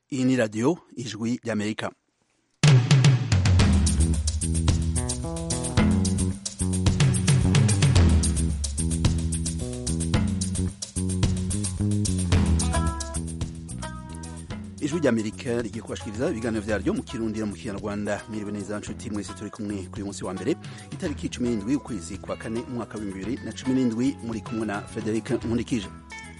iyi ni radiyo ijwi ry'amerika ijwi ry'amerika rigiye kubashikiriza ibiganiro vyaryo mu kirundi no mu kinyarwanda mwiriwe neza nshuti mwese turi kumwe kuri uyu munsi wa mbere itariki cumi n'indwi ukwezi kwa kane umwaka w'ibihumbi bibiri na cumi n'indwi muri kumwe na frederic nkundikije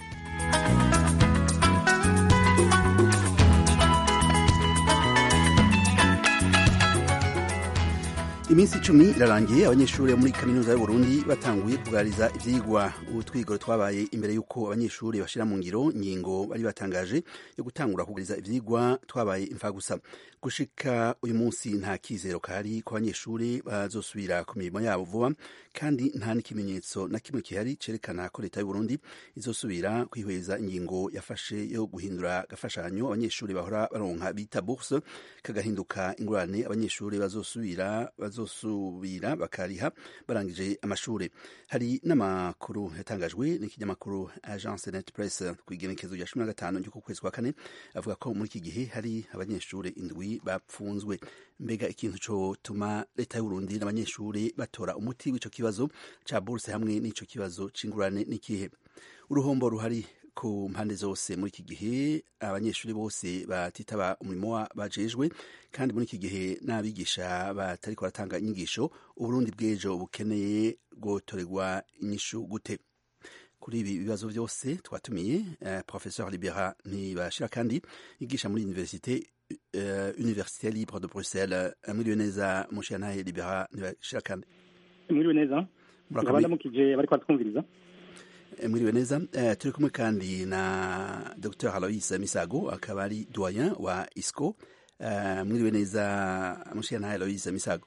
iminsi icumi irarangiye abanyeshuri muri kaminuza y'uburundi batanguye kugarariza ivyigwa utwigoro twabaye imbere y'uko abanyeshuri bashira mu ngiro ingingo bari batangaje yo gutangura kugariza ivyigwa twabaye imfagusa gushika uyu munsi nta kizero kahari ko abanyeshuri bazosubira ku mirimo yabo vuba kandi nta n'ikimenyetso na kimwe gihari cerekana ko leta y'uburundi izosubira kwihweza ingingo yafashe yo guhindura agafashanyo abanyeshuri bahora baronka bita bourse kagahinduka ingurane abanyeshuri bazosubira bazosubira bakariha barangije amashuri hari n'amakuru yatangajwe n'ikinyamakuru agence net press ku igenekezo rya cumi na gatanu ry'uku kwezi kwa kane avuga ko muri iki gihe hari abanyeshuri indwi bapfunzwe mbega ikintu cotuma leta y'uburundi n'abanyeshuri batora umuti w'ico kibazo ca bourse hamwe n'ico kibazo c'ingurane n'ikihe uruhombo ruhari ku mpande zose muri iki gihe abanyeshuri bose batitaba umurimo bajejwe kandi muri iki gihe n'abigisha batariko baratanga inyigisho uburundi bw'ejo bukeneye gutorerwa inyishu gute kuri ibi bibazo byose twatumiye uh, professeur libera ntibashira kandi yigisha muri universite uh, université libre de bruxelles mwiriwe neza mushiyantahe libera ntibashira kandi mwiriwe neza nkaba ndamukije bariko baratwumviriza mwiriwe neza uh, turi kumwe kandi na dr alois misago akaba ari doyen wa isco uh, mwiriwe neza mushiyantahe alois misago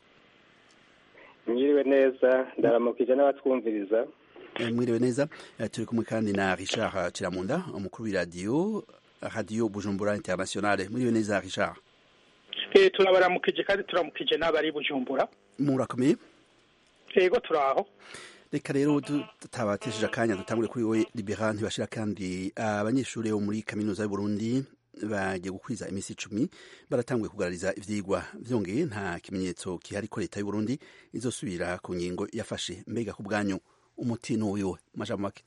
mwiriwe neza ndaramukije n'abatwumviriza mwiriwe neza turi kumwe kandi na richard kiramunda umukuru w'iradiyo radiyo bujumbura internationale mwiriwe neza richard turabaramukije kandi turamukije n'abari bujumbura murakomeye yego turaho reka rero tutabatesheje akanya dutangure kuri we libera ntibashira kandi abanyeshuri bo muri kaminuza y'uburundi bagiye gukwiza iminsi icumi baratanguye kugarariza ivyigwa vyongeye nta kimenyetso kihari ko leta y'uburundi izosubira ku ngingo yafashe mbega ku bwanyu umuti n'uwiwe majambo make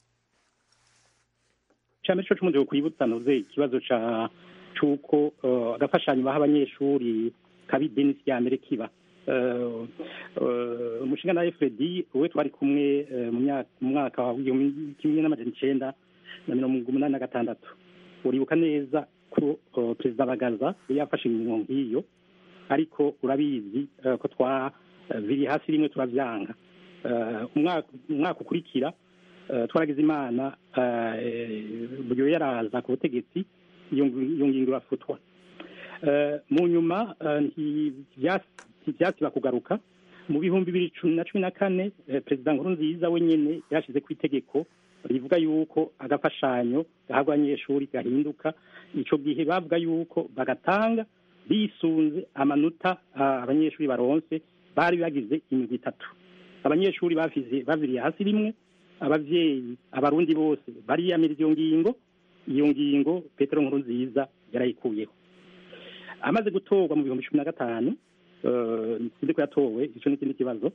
cyane cyo cyumuze kwibutsa noze ikibazo ca cuko agafashanyo baha abanyeshuri kabi denisi ya mbere kiba umushinga na FRD we twari kumwe mu mwaka wa kimwe n'amajana icenda na mirongo umunani na gatandatu uribuka neza ko perezida bagaza yafashe ingingo nk'iyo ariko urabizi ko twa biri hasi rimwe turavyanga umwaka ukurikira twaragize imana buryo yaraza ku butegetsi iyo ngingo irafutwa mu nyuma ntibyasiba kugaruka mu bihumbi bibiri na cumi na kane perezida nkuru nziza wenyine yashyize ku itegeko rivuga yuko agafashanyo gahabwa abanyeshuri gahinduka icyo gihe bavuga yuko bagatanga bisunze amanota abanyeshuri baronse bari bagize imigwi itatu abanyeshuri bavize baviriye hasi rimwe abavyeyi abarundi bose bariyamira iyo ngingo iyo ngingo petero nkuru nziza yarayikuyeho amaze gutorwa mu bihumbi cumi na gatanu sinzi ko yatowe ico n'ikindi kibazo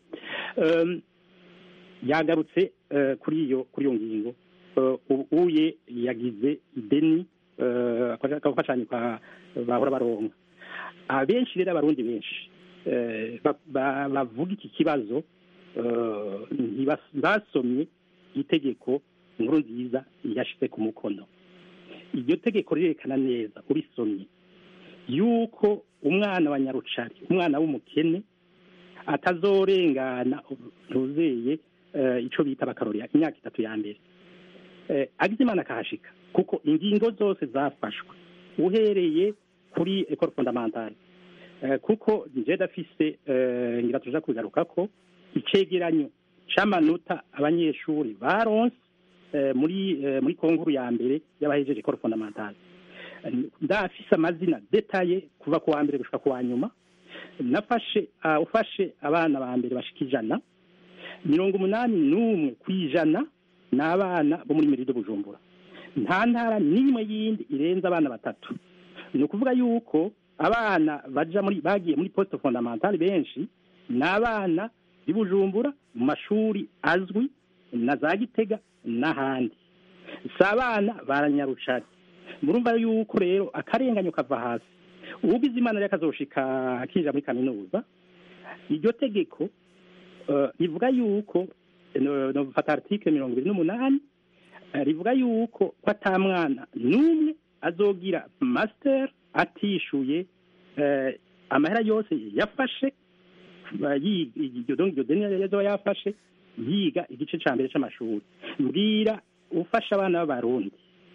yagarutse kuri iyo kuri iyo ngingo uye yagize ideni akafashanyo bahora baronka abenshi rero abarundi benshi bavuga iki kibazo ntibasomye itegeko inkuru nziza yashyize ku mukono iryo tegeko rirerekana neza urisomye yuko umwana wa nyarucari umwana w'umukene atazorengana ntuzeye icyo bita bakarorera imyaka itatu ya mbere agize imana akahashika kuko ingingo zose zafashwe uhereye kuri ekoro fondamentale kuko njye dafise ngira tuja kugaruka ko icegeranyo c'amanota abanyeshuri baronse muri muri konkuru ya mbere y'abahejeje ekoro fondamentale ndafise amazina detaye kuva ku wa mbere gushika ku wa nyuma nafashe ufashe abana ba mbere bashika ijana mirongo umunani n'umwe ku ijana ni abana bo muri merido bujumbura nta ntara n'imwe yindi irenze abana batatu ni ukuvuga yuko abana baja muri bagiye muri poste fondamentale benshi ni abana b'i bujumbura mu mashuri azwi na za gitega n'ahandi si abana baranyarucari murumva yuko rero akarenganyo kava hasi ubugize imana rero akazoshika akinjira muri kaminuza iryo tegeko eh, rivuga yuko no- nofata article mirongo ibiri n'umunani eh, rivuga yuko ko ata mwana n'umwe azogira master atishuye eh, amahera yose yafashe ba- yi- iryo donc iryo deni yazoba yafashe yiga igice ca mbere c'amashuri mbwira ufasha abana b'abarundi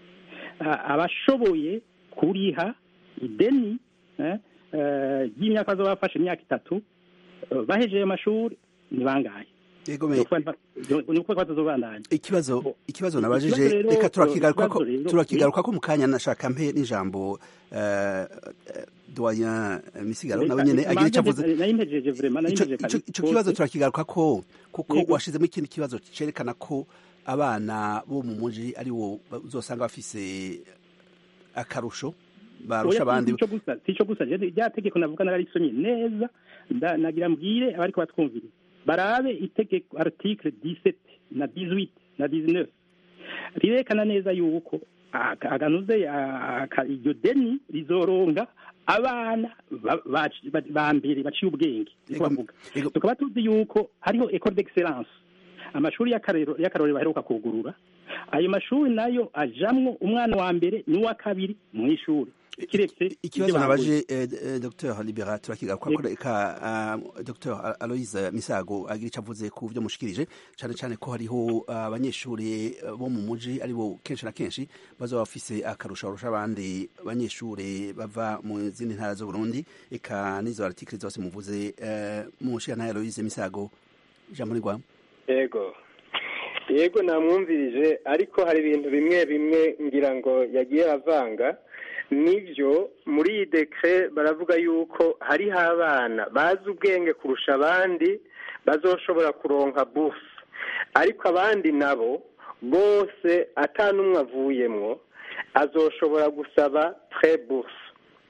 a- abashoboye kuriha ideni eh, eh, ry'imyaka bazoba bafashe imyaka itatu eh, bahejeje amashuri ni bangahe yego me ni ukuvuga ko batazobandanya ikibazo ikibazo Ikibazo nabajije rero, reka turakigaruka ko ikibazo rero, turakigaruka ko mu kanya nashaka mpe n'ijambo eh, eh, doyen misigaro nawe nyene agira icyo avuze nari mpejeje vraiment nari Ico- mpejeje ico kabisa. ico kibazo turakigaruka ko kuko Yego. washizemo ikindi kibazo cerekana ko abana bo mu muji ari wo uzosanga bafise akarusho barusha Oya, abandi sico gusa sico gusa je rya tegeko navuga nararisomye neza nda- nagira mbwire abariko batwumvira barabe itegeko article 17 na 18 na 19 rirekana neza yuko aka- aganuze aka- iryo deni rizoronga abana ba- ba- ba- ba mbere baciye ubwenge niko Ego- bavuga ego- tukaba tuzi yuko hariho école d'excellence amashuri y'akarero y'akarorero baheruka kugurura ayo mashuri nayo ajamwo umwana wa mbere n'uwa kabiri mu ishuri kiretse ikibazo ibyo nabaje eh, eh, dr libera turakigaruka ko Yego. reka ah, dr aloise misago agira icyo avuze ku byo mushikirije cyane cyane ko hariho ah, abanyeshuri eh, bo mu muji ari bo kenshi na kenshi bazoba bafise akarusho barusha abandi banyeshuri bava mu zindi ntara z'u Burundi eka n'izo article zose muvuze eh, mu nshingano ya aloise misago ijambo ni rwawe yego yego namwumvirije ariko hari ibintu bimwe bimwe ngira ngo yagiye avanga nibyo muri iyi dekire baravuga yuko hariho abana bazi ubwenge kurusha abandi bazoshobora kuronka bufu ariko abandi nabo bose atanumwe avuyemwo azoshobora gusaba tre bufu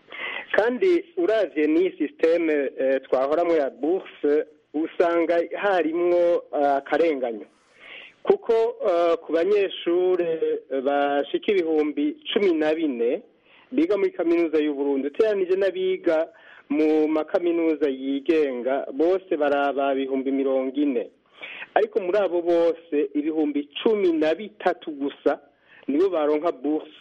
kandi uravye n'iyi sisiteme twahoramwo ya buruse usanga harimwo akarenganyo kuko eh, ku banyeshure bashika ibihumbi cumi na bine biga muri kaminuza y'uburundi uteranije n'abiga mu makaminuza yigenga bose baraba ibihumbi mirongo ine ariko muri abo bose ibihumbi cumi na bitatu gusa nibo baronka buruse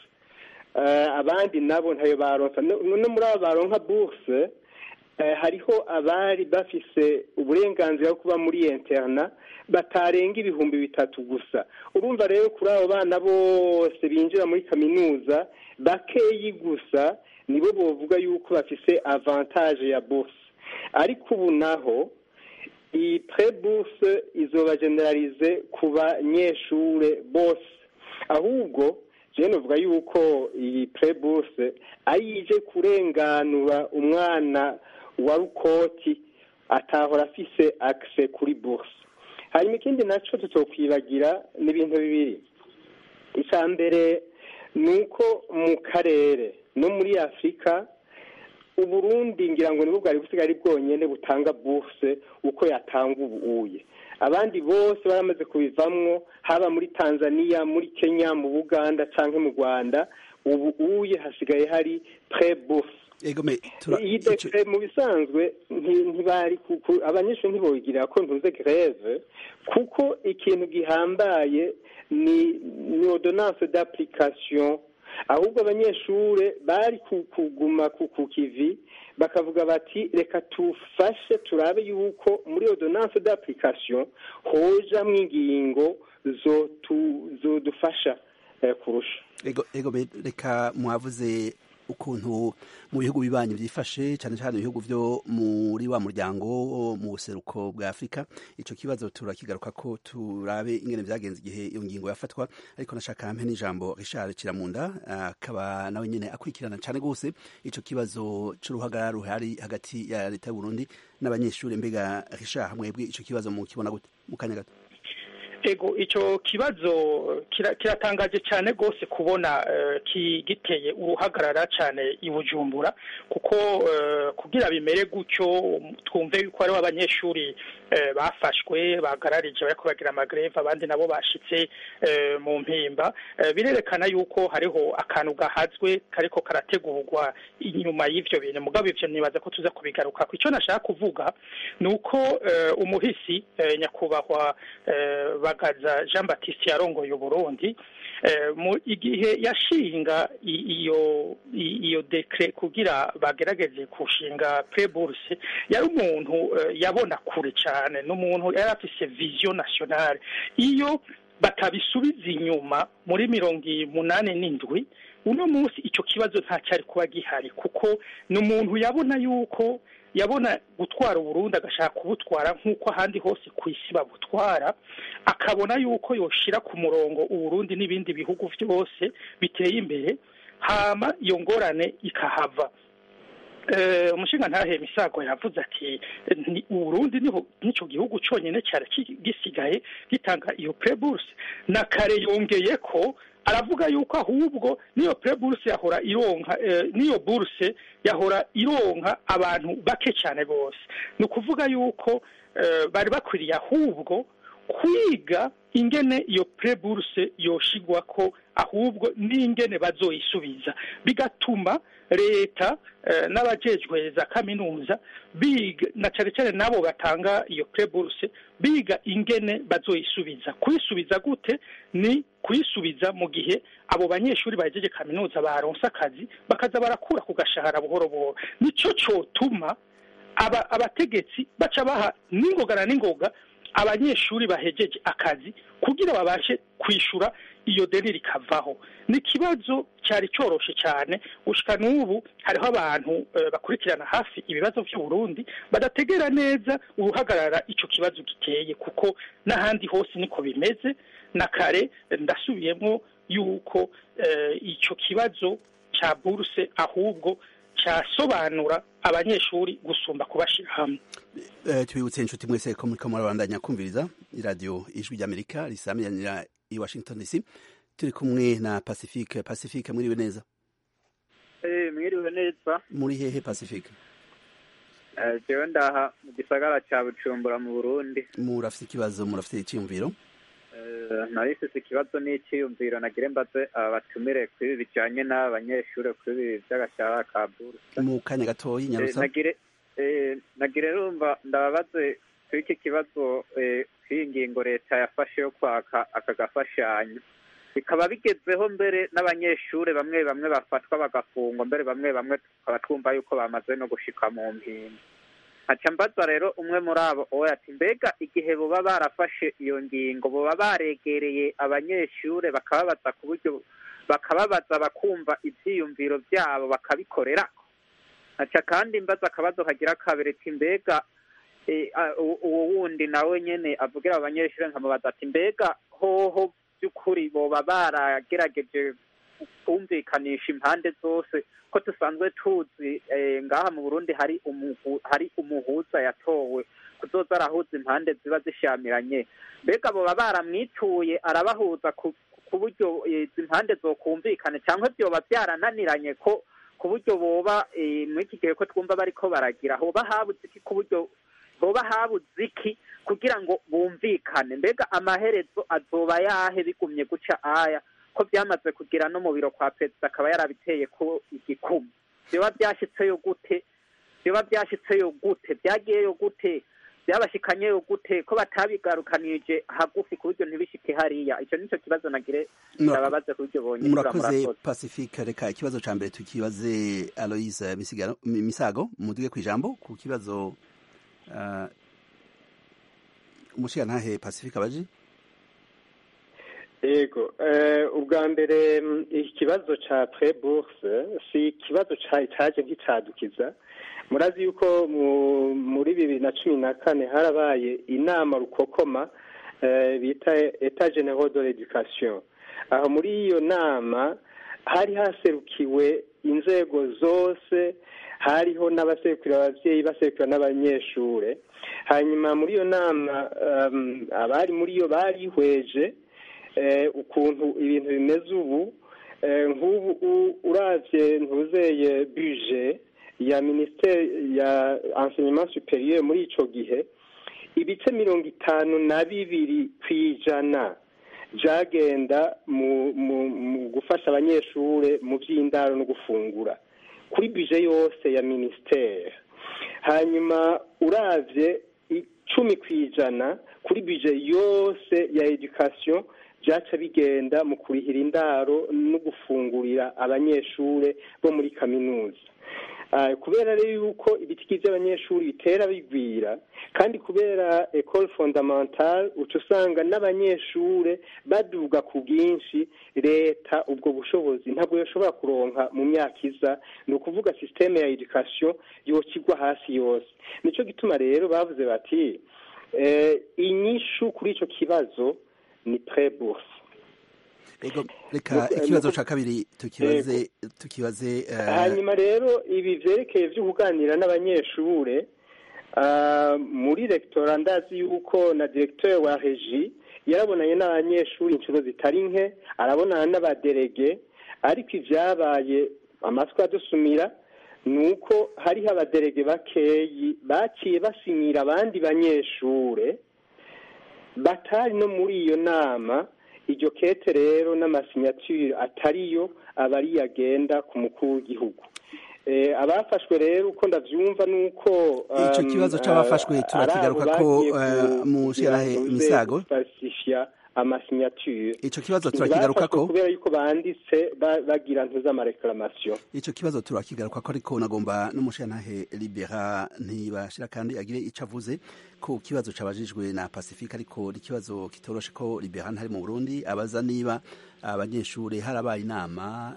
Eh, abandi nabo ntayo baronka no no muri abo baronka buruse eh, hariho abari bafise uburenganzira bwo kuba muri interna batarenga ibihumbi bitatu gusa urumva rero kuri abo bana bose binjira muri kaminuza bakeyi gusa nibo bovuga yuko bafise avantage ya buruse ariko ubu naho iyi pre buruse izoba generalize ku banyeshure bose ahubwo je novuga yuko iyi pre buruse ari ije kurenganura umwana wa rukoti atahora afise access kuri buruse hanyuma ikindi naco tutokwibagira ni ibintu bibiri icya mbere ni uko mu karere no muri afurika uburundi ngira ngo nibwo bwari busigaye bwonyine butanga buruse uko yatanga ubuye abandi bose baramaze kubivamwo haba muri tanzania muri kenya mu buganda cyangwa mu rwanda ubu uye hasigaye hari pre buruse egome tura iyi ico- dekire mu bisanzwe nti- ntibari kuku abanyeshuri ntibogirira ko ntuze greve kuko ikintu gihambaye ni ni ordonnance d'application ahubwo abanyeshure bari ku- kuguma ku ku kivi bakavuga bati reka tufashe turabe yuko muri ordonnance d'application hojamwo ingingo zotu- zodufasha eh, kurusha ego ego be- reka mwavuze ukuntu mu bihugu bibanyi byifashe cyane cyane ibihugu byo muri wa muryango wo mu buseruko bwa afurika ico kibazo turakigaruka ko turabe ingene vyagenze igihe iyo ngingo yafatwa ariko nashaka mpe n'ijambo richard kiramunda akaba nawe nyene akurikirana cyane gose ico kibazo c'uruhagarara ruhari hagati ya leta y'uburundi n'abanyeshuri mbega richard mwebwe ico kibazo mu kibona gute mu kanya gato ego icyo kibazo kiratangaje cyane rwose kubona giteye uruhagarara cyane i bujumbura kuko kugira bimere gutyo twumve yuko hariho abanyeshuri bafashwe bagararije bari kubagira amagreve abandi nabo bashitse mu mpimba birerekana yuko hariho akantu gahazwe kariko karategurwa inyuma y'ivyo bintu mugabo ivyo nibaza ko tuza kubigaruka icyo nashaka kuvuga ni uko umuhisi nyakubahwa bagaza jean batiste yarongoye uburundi mu igihe yashinga iyo iyo dekre kugira bagerageze kushinga preburse yari umuntu yabona kure cyane n'umuntu yari afise vision nationale iyo batabisubiza inyuma muri mirongo umunani n'indwi uno munsi icyo kibazo nta cyari kuba gihari kuko ni umuntu yabona yuko yabona gutwara uburundi agashaka kubutwara nk'uko ahandi hose ku isi babutwara akabona yuko yoshira ku murongo uburundi n'ibindi bihugu byose biteye imbere hama iyo ngorane ikahava umushinga ntahe misago yavuze ati uburundi n'icyo gihugu cyonyine cyari gisigaye gitanga iyo preburse na kare yongeye ko aravuga yuko ahubwo niyo preburse yahora ironka niyo burse yahora ironka abantu bake cyane bose ni ukuvuga yuko bari bakwiriye ahubwo kwiga ingene iyo preburse yoshigwa ko ahubwo n'ingene bazoyisubiza bigatuma leta n'abajejwe za kaminuza biga na cyane cyane n'abo batanga iyo preburse biga ingene bazoyisubiza kuyisubiza gute ni kuyisubiza mu gihe abo banyeshuri bahejeje kaminuza baronse akazi bakaza barakura ku gashahara buhoro buhoro nicyo cyotuma abategetsi baca baha n'ingoga na n'ingoga abanyeshuri bahejeje akazi kugira babashe kwishura iyo deni rikavaho ni ikibazo cyari cyoroshe cyane gushika n'ubu hariho abantu bakurikirana hafi ibibazo by'uburundi badategera neza uruhagarara icyo kibazo giteye kuko n'ahandi hose niko bimeze na kare ndasubiyemo yuko icyo kibazo cya buruse ahubwo cyasobanura abanyeshuri gusumba kubashyira hamwe tubibutse inshuti mwese ko muri kamara bandanya kumviriza iradiyo ijwi ry'amerika risamiranira i washington dc turi kumwe na pacifique pacifique mwiriwe neza mwiriwe neza muri hehe pacifique jewe ndaha mu gisagara cya bucumbura mu burundi murafite ikibazo murafite icyiyumviro narifise ikibazo n'icyiyumviro nagire mbaze abatumire kuri ibi bijanye n'abanyeshuri kuri ibi by'agashahara ka buruse mu kanya gatoyi nyarusa nagire nagire rumva ndababaze kuri iki kibazo k'iyi ngingo leta yafashe yo kwaka aka gafashanyo bikaba bigezeho mbere n'abanyeshuri bamwe bamwe bafatwa bagafungwa mbere bamwe bamwe tukaba twumva yuko bamaze no gushika mu mpinga haca mbaza rero umwe muri abo owe ati mbega igihe boba barafashe iyo ngingo boba baregereye abanyeshuri bakababaza ku buryo bakababaza bakumva ibyiyumviro byabo bakabikorera haca kandi mbaza akabazo kagira kabiri ati mbega uwo wundi nawe nyene avugira abanyeshuri nkamubaza ati mbega hoho by'ukuri boba baragerageje kumvikanisha impande zose ko dusanzwe tuzi ngaha mu burundi hari hari umuhuza yatowe kuzoza arahuza impande ziba zishamiranye mbega boba baramwituye arabahuza ku buryo izi mpande zokumvikana cyangwa byoba byarananiranye ko ku buryo boba muri iki gihe ko twumva bariko baragira hoba habuze iki ku buryo hoba habuze iki kugira ngo bumvikane mbega amaherezo azoba yahe bigumye guca aya ko byamaze kugira no mu biro kwa perezida akaba yarabiteye ko igikumu byoba byashyitseyo gute byoba byashyitseyo gute byagiyeyo gute byabashikanyeyo gute ko batabigarukanije hagufi ku buryo ntibishike hariya icyo nicyo kibazo nagire ndababaze ku buryo bonye murakoze pacifique reka ikibazo ca mbere tukibaze aloise misago muduge ku ijambo ku kibazo uh, umushigantahe pacifique abaji yego ubwa mbere ikibazo cya preburse si ikibazo cyaje nk'icyadukiza murazi yuko muri bibiri na cumi na kane harabaye inama rukokoma bita eta genero de l'education aho muri iyo nama hari haserukiwe inzego zose hariho n'abasekura ababyeyi basekura n'abanyeshure hanyuma muri iyo nama abari muri yo barihweje ukuntu ibintu bimeze ubu nk'ubu uravye ntuzeye buje ya minisiteri ya enseignement superieur muri ico gihe ibice mirongo itanu na bibiri ku ijana byagenda mu gufasha abanyeshuri mu by'indaro no gufungura kuri bije yose ya minisiteri hanyuma uravye icumi ku ijana kuri bije yose ya edukasiyo byaca bigenda mu kurihira indaro no gufungurira abanyeshuri bo muri kaminuza kubera rero yuko ibitiki by'abanyeshuri bitera bigwira kandi kubera ecole fondamentale uca usanga n'abanyeshuri baduga ku bwinshi leta ubwo bushobozi ntabwo yashobora kuronka mu myaka iza ni ukuvuga sisiteme ya edukasiyo yokigwa hasi yose nicyo gituma rero bavuze bati inyishu kuri icyo kibazo ni preburse reka ikibazo cya kabiri tukibaze tukibaze hanyuma rero ibi byerekeye byo kuganira n'abanyeshuri muri regitora ndazi yuko na diregiteri wa regi yarabonanye n'abanyeshuri inshuro zitari nke arabonana n'abaderege ariko ibyabaye amatwi adusumira ni uko hariho abaderege bakeyi baciye basinyira abandi banyeshuri batari no muri iyo nama iryo kete rero n'amasinyatire atariyo aba ari yagenda ku mukuru w'igihugu abafashwe rero uko ndabyumva ni uko icyo kibazo cy'abafashwe turakigaruka ko mu shirahe imisago amasinyatire icyo kibazo turakigaruka ko kubera yuko banditse bagira ntuzamareklamatio icyo kibazo turakigaruka ko ariko nagomba n'umushantahe libera ntibashira kandi agire icyo avuze ko kibazo cabajijwe na pacifique ariko ikibazo kitoroshe ko libera ntari mu burundi abaza niba abanyeshuri harabaye inama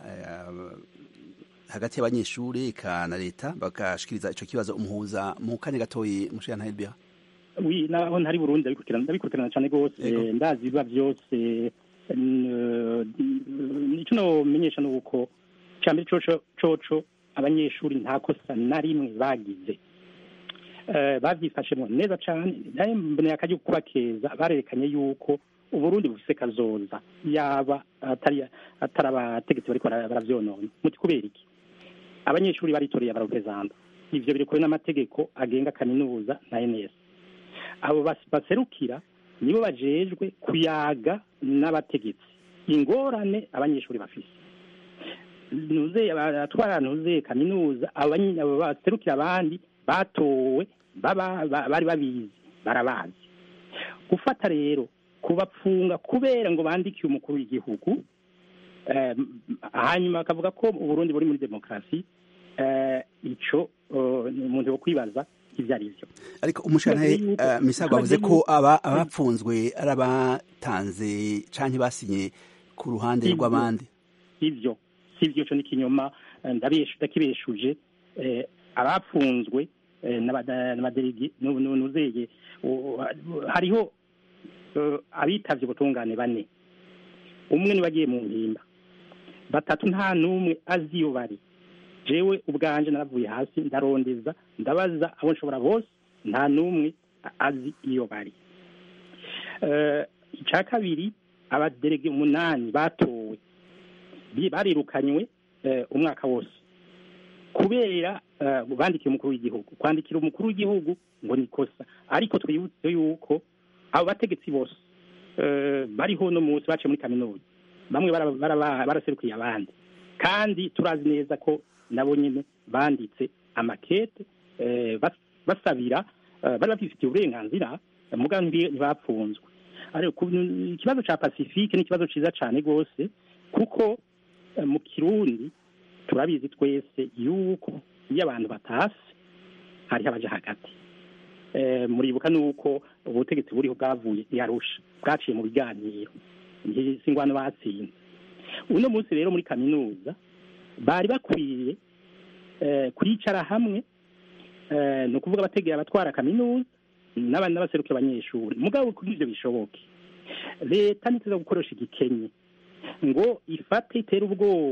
hagati y'abanyeshuri eka na leta bagashikiriza ico kibazo umuhuza mu kanya gatoyi mushantahe libera wi naho ntari burundi ndabikurikirana ndabikurikirana cyane rwose ndazi biba byose icyo nomenyesha ni uko cyambere coco coco abanyeshuri nta kosa na rimwe bagize babyifashemo neza cyane mboneye akajya kuba keza barerekanye yuko uburundi bufise kazoza yaba atari atari abategetsi bariko baravyonona muti kubera iki abanyeshuri baritoreye abarepresenta ivyo biri kure n'amategeko agenga kaminuza na ns abo baserukira nibo bajejwe kuyaga n'abategetsi ingorane abanyeshuri bafise ntuze abatwara ntuze kaminuza abo baserukira abandi batowe bari babizi barabazi gufata rero kubapfunga kubera ngo bandikiye umukuru w'igihugu hanyuma bakavuga ko uburundi buri muri demokarasi ico umuntu wo kwibaza ibyo ari byo ariko umushantahe misago avuze ko aba abapfunzwe ari abatanze canke basinye ku ruhande rw'abandi ivyo si ivyo co n'ikinyoma ndakibeshuje abapfunzwe n'abaderegi nuzeye hariho abitavye ubutungane bane umwe niwe agiye mu mpimba batatu nta n'umwe azi iyo bari jewe ubwanje naravuye hasi ndarondeza ndabaza abo nshobora bose nta n'umwe azi iyo bari icya kabiri abaderege umunani batowe barirukanywe umwaka wose kubera bandikiye umukuru w'igihugu kwandikira umukuru w'igihugu ngo ni ikosa ariko twibutse yuko abo bategetsi bose bariho no munsi baciye muri kaminuza bamwe baraserukiye abandi kandi turazi neza ko nabo nyine banditse amakete basabira bari babifitiye uburenganzira muga ntibapfunzwe ikibazo cya pacifique ni ikibazo cyiza cyane rwose kuko mu kirundi turabizi twese yuko iyo abantu batase hariho abaja hagati muribuka nuko ubutegetsi buriho bwavuye yarusha bwaciye mu biganiro si ingwano batsinze uno munsi rero muri kaminuza bari bakwiye kwicara hamwe ni ukuvuga abategera abatwara kaminuza n'abandi n'abaserukiye abanyeshuri mugabo kuri ibyo bishoboke leta ntituza gukoresha igikenye ngo ifate itere ubwoba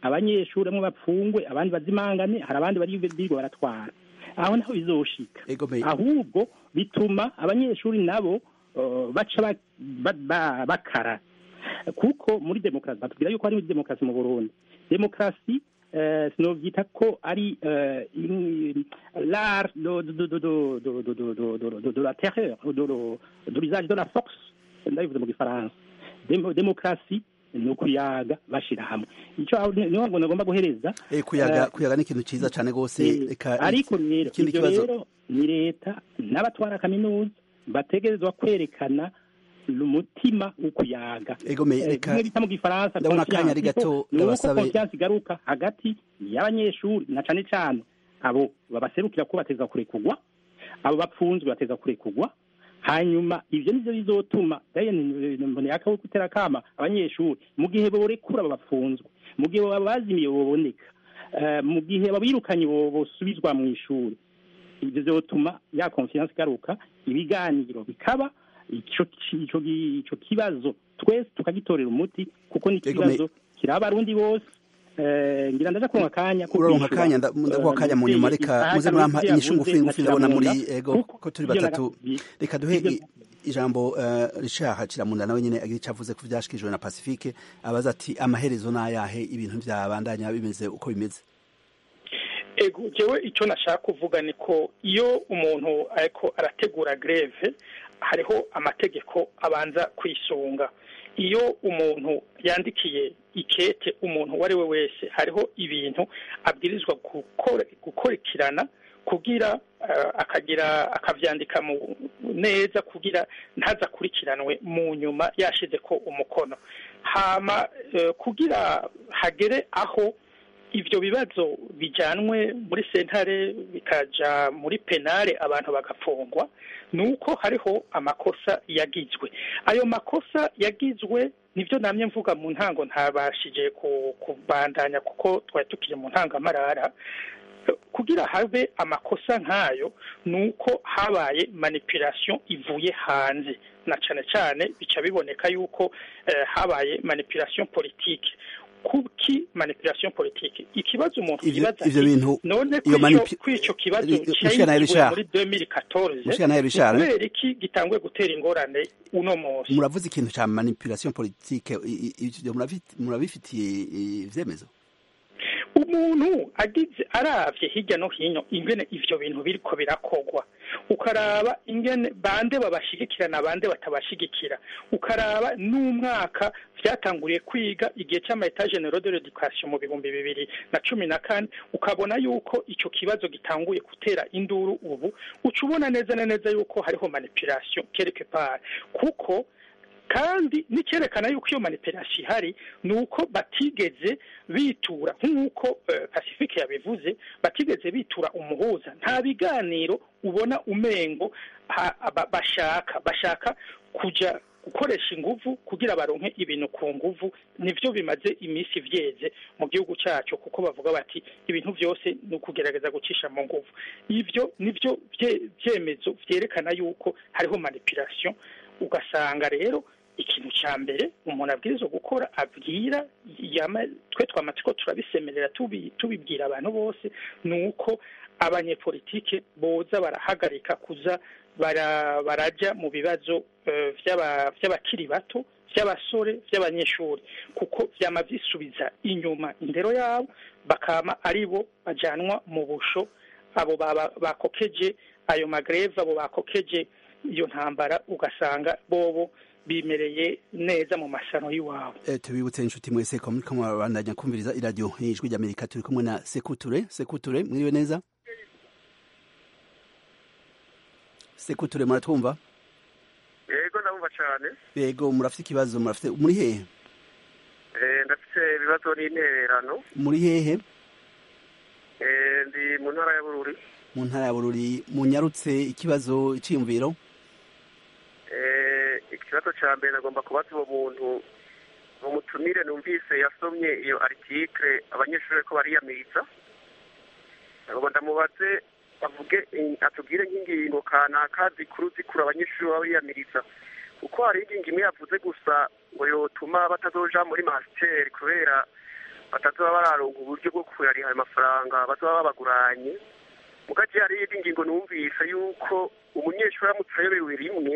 abanyeshuri bamwe bapfungwe abandi bazimangane hari abandi bari birirwa baratwara aho naho bizoshika ego me ahubwo bituma abanyeshuri nabo uh, baca ba- ba- ba- bakara kuko muri demokarasi batubwira yuko hari demokarasi mu burundi demokarasi eh, sinovyita ko ari eh, in- l'art de, de, de, de, de, de, de, de, de, de, de, de la terreur de, de, de l'usage de la force ndabivuze mu gifaransa Demo- demokarasi ni ukuyaga bashira hamwe ico aho ni- niho ngo nagomba guhereza Eh, kuyaga eh, kuyaga ni ikintu ciza cane gose Eh, reka ariko rero ikindi ibyo kibazo rero ni leta n'abatwara kaminuza bategerezwa kwerekana umutima wo kuyaga ego me Eh, reka bimwe bita mu gifaransa ndabona confiance. akanya ari gato, Ni uko ndabasabe- confiance igaruka hagati y'abanyeshuri na cane cane abo babaserukira ko bateza kurekurwa abo bapfunzwe bateza kurekurwa hanyuma ivyo nivyo bizotuma mboneyaka wo gutera kama abanyeshuri mu gihe borekura abo bapfunzwe mu gihe babazimiye boboneka eh, mu gihe babirukanye bo- bosubizwa mu ishuri ivyo vyotuma ya confiance igaruka ibiganiro bikaba ico ki- ico gi- ico kibazo twese tukagitorera umuti kuko ni Ego me- ikibazo kiraba abarundi bose eh, ngira ndaja kuronka akanya ko uraronka kwishura. akanya nda- ndaguha akanya mu nyuma reka muze murampa inyishu ngufi ngufi ndabona muri ego ko turi batatu reka duhe i- ijambo eh, Richard Kiramunda nawe nyene agira ico avuze ku vyashikijwe na Pacifique abaza ati amaherezo n'ayahe ibintu vyabandanya bimeze uko bimeze ego jewe icyo nashaka kuvuga ni ko iyo umuntu ariko arategura greve hariho amategeko abanza kwisunga iyo umuntu yandikiye ikete umuntu uwo ari we wese hariho ibintu abwirizwa gukora gukurikirana kugira eh, akagira akavyandika mu neza kugira ntazakurikiranwe mu nyuma yashize ko umukono hama eh, kugira hagere aho ivyo bibazo bijanwe muri sentare bikaja muri penale abantu bagafungwa nuko hariho amakosa yagizwe ayo makosa yagizwe nivyo namye mvuga mu ntango ntabashije ku- kubandanya kuko twari tukiri mu ntangamarara kugira habe amakosa nk'ayo ni uko habaye manipulation ivuye hanze na cane cane bica biboneka yuko eh, habaye manipulation politique kuki manipulation politique ikibazo umuntu Ivyo- yibaza ivyo ati, bintu- none iyo kw'ico manipu- kw'ico kibazo Ri- Mushikana cyayizwe Richard. muri 2014 Mushikana Richard, ni kubera iki gitanguye gutera ingorane uno munsi muravuze ikintu ca manipulation politique i- i- ivyo murafi- murabifitiye eh, ivyemezo umuntu agize aravye hirya no hino ingene ivyo bintu biriko birakogwa ukaraba ingene bande babashigikira na bande batabashigikira ukaraba n'umwaka vyatanguriye kwiga igihe c'amaetat generaux de l'education mu bihumbi bibiri na cumi na kane ukabona yuko ico kibazo gitanguye gutera induru ubu uca ubona neza na neza yuko hariho manipulation quelque part kuko kandi n'icyerekana yuko iyo manipulation ihari ni uko batigeze bitura nk'uko eh, pacifique yabivuze batigeze bitura umuhuza nta biganiro ubona umengo ha- ba- bashaka bashaka kuja gukoresha inguvu kugira baronke ibintu ku nguvu nivyo bimaze iminsi vyeze mu gihugu cyacu kuko bavuga bati ibintu byose ni ukugerageza gucisha mu nguvu ivyo nivyo vye- vyemezo vyerekana yuko hariho manipulation ugasanga rero ikintu cya mbere umuntu abwirizwa gukora abwira yama- twe twamatsiko turabisemerera tubi- tubibwira abantu bose ni uko abanyepolitike boza barahagarika kuza bara- baraja mu bibazo eh, vy'aba- vy'abakiri bato vy'abasore vy'abanyeshuri kuko vyama vyisubiza inyuma indero yabo bakama ari bo bajanwa mu busho abo baba- bakokeje ayo magreve abo bakokeje iyo ntambara ugasanga bobo bimereye neza mu masano y'iwabo Eh, tubibutse inshuti mwese ko muriko murabandanya kumviriza iradiyo ijwi ry'amerika turi kumwe na sekuture sekuture mwiriwe neza sekuture muratwumva yego ndabumva cyane yego murafite ikibazo murafite muri hehe Eh, ndafite ibibazo n'intererano muri hehe Eh, ndi mu ntara ya bururi mu ntara ya bururi munyarutse ikibazo iciyumviro Eh, ikibazo cya mbere nagomba kubaza uwo muntu umutumire numvise yasomye iyo article abanyeshuri ko bariyamiriza nagomba ndamubaze avuge atubwire nk'ingingo kanaka zikuru zikuru abanyeshuri baba biyamiriza kuko hari ingingo imwe yavuze gusa ngo yotuma batazoja muri masiteri kubera batazoba bararonka uburyo bwo kuyariha ayo mafaranga bazoba babaguranye mugace hari iyindi ngingo numvise yuko umunyeshuri aramutse ayobewe rimwe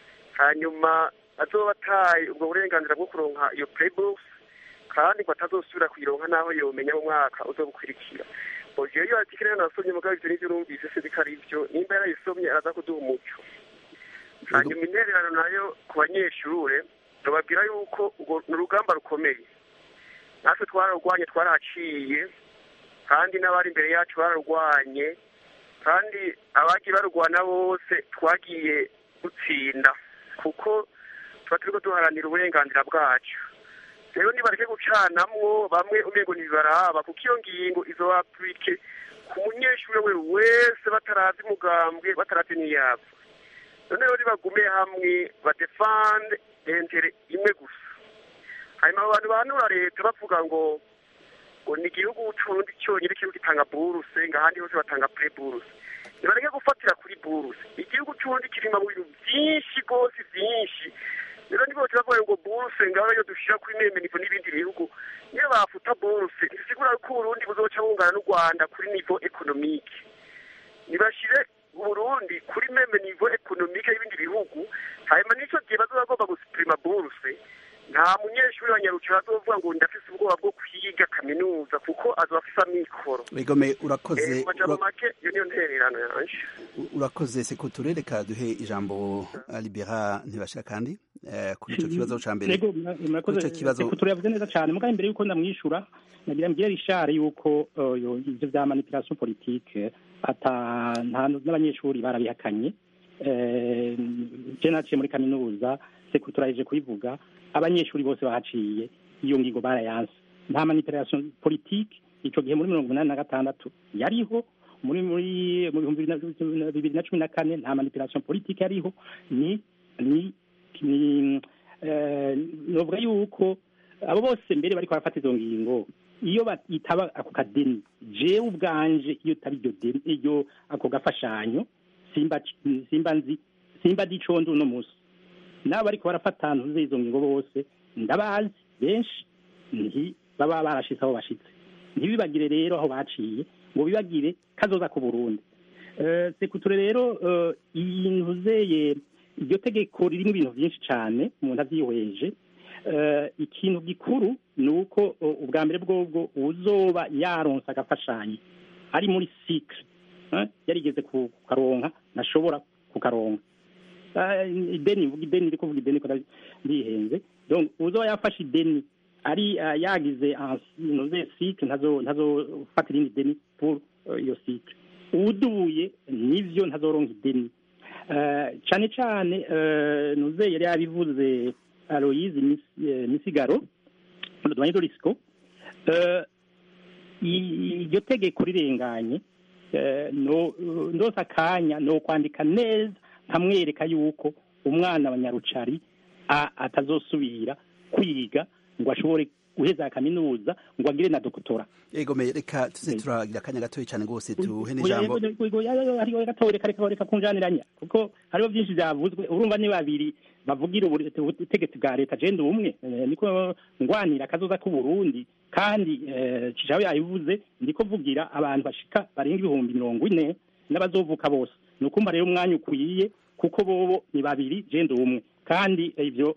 hanyuma azoba ataye ubwo burenganzira bwo kuronka iyo playbox kandi ngo atazosubira kuyironka naho yomenya mu mwaka uzobukurikira oje iyo article rero nasomye mugabo ivyo nivyo numvise sinzi ko ari vyo nimba yarayisomye araza kuduha umuco hanyuma intererano nayo ku banyeshure bababwira yuko urwo ni urugamba rukomeye natwe twararwanye twarahaciye kandi n'abari imbere yacu bararwanye kandi abagiye barurwana bose twagiye dutsinda kuko tuba turiko duharanira uburenganzira bwacu rero nibareke gucanamwo bamwe umengo ntibibaraba kuko iyo ngingo izo apurike ku munyeshuri we wese batarazi umugambwe batarazi n'iyapfa none rero nibagume hamwe badefande entere imwe gusa hanyuma abo bantu bahanura leta bavuga ngo ngo ni igihugu c'uburundi cyonyine kiriko gitanga buruse ngo ahandi hose batanga pre buruse nibareke gufatira kuri buruse igihugu c'uburundi kirima mu bintu vyinshi rwose vyinshi rero nibo bavuga ngo buruse ngaho yo dushira kuri meme nivo n'ibindi bihugu niyo bafuta buruse ntisigura ko uburundi buzoca bungana n'u rwanda kuri nivo ekonomike nibashire uburundi kuri meme nivo ekonomike y'ibindi bihugu hanyuma n'ico gihe bazoba bagomba gusupirima buruse nta munyeshuri wa nyarucira azovuga ngo ndafise ubwoba bwo kwiga kaminuza kuko azoba afise amikoro Egome urakoze mu majambo ura- make iyo niyo ntererano yanje urakoze sekuture reka duhe ijambo Libera ntibashira kandi eh, kuri ico kibazo ca mbere Yego, mura- murakoze Kuri ico kibazo- Sekuture yavuze neza cyane mugabo imbere yuko ndamwishura nagira mbwira Richard yuko uh, yo- ivyo vya manipulation politique ata nta n'abanyeshuri barabihakanye eh, je naciye muri kaminuza Sekuture yaje kubivuga abanyeshuri bose bahaciye iyo ngingo barayanse nta manipulation politique ico gihe muri mirongo umunani na gatandatu yariho muri muri mu bihumbi bibiri na- bibiri na cumi na kane nta manipulation politique yariho ni ni ni eh, novuga yuko abo bose mbere bariko barafata izo ngingo iyo itaba ako kadeni jewe ubwanje iyo taba iryo deni iyo ako gafashanyo simba simba nzi simba dicondo uno musi nabo bariko barafata ntuze izo ngingo bose ndabazi benshi nti baba barashitse aho bashitse ntibibagire rero aho baciye ngo bibagire kazoza ku Burundi eh sekuture rero eh, iyi ntuzeye iryo tegeko ririmo ibintu byinshi cyane umuntu abyihweje Eh, ikintu gikuru ni uko eh, ubwa mbere bwobwo uzoba yaronse agafashanyo ari muri sikire yarigeze ku- kukaronka ntashobora kukaronka Ah, ideni mvuga ideni ndi kuvuga ideni ko ndihenze donc uzoba yafashe ideni ari ah, yagize noze sikire ntazo ntazofata irindi deni pour eh, iyo sikire uduye nivyo ntazoronka ideni Eh, cane cane eh, nuze yari yabivuze aloyizi Mis- eh, misigaro dwanye dorisiko iryo tegeko rirenganye eh, no ndose akanya no kwandika neza nkamwereka yuko umwana wa nyarucari a- atazosubira kwiga ngo ashobore guheza kaminuza ngo agire na doktora Egome reka tuze turagira akanya gatoya cyane rwose tuhe n'ijambo hariho gatoya reka reka reka kunjaniranya kuko hariho byinshi byavuzwe urumva ni babiri bavugira ubure- ubutegetsi bwa leta je ndi umwe eh, niko ngwanira akazoza k'u Burundi kandi eh, Cijawe yabivuze ndiko vugira abantu bashika barenga ibihumbi mirongo ine n'abazovuka bose ni ukumva rero umwanya ukwiye kuko bobo ni babiri je ndi umwe kandi ivyo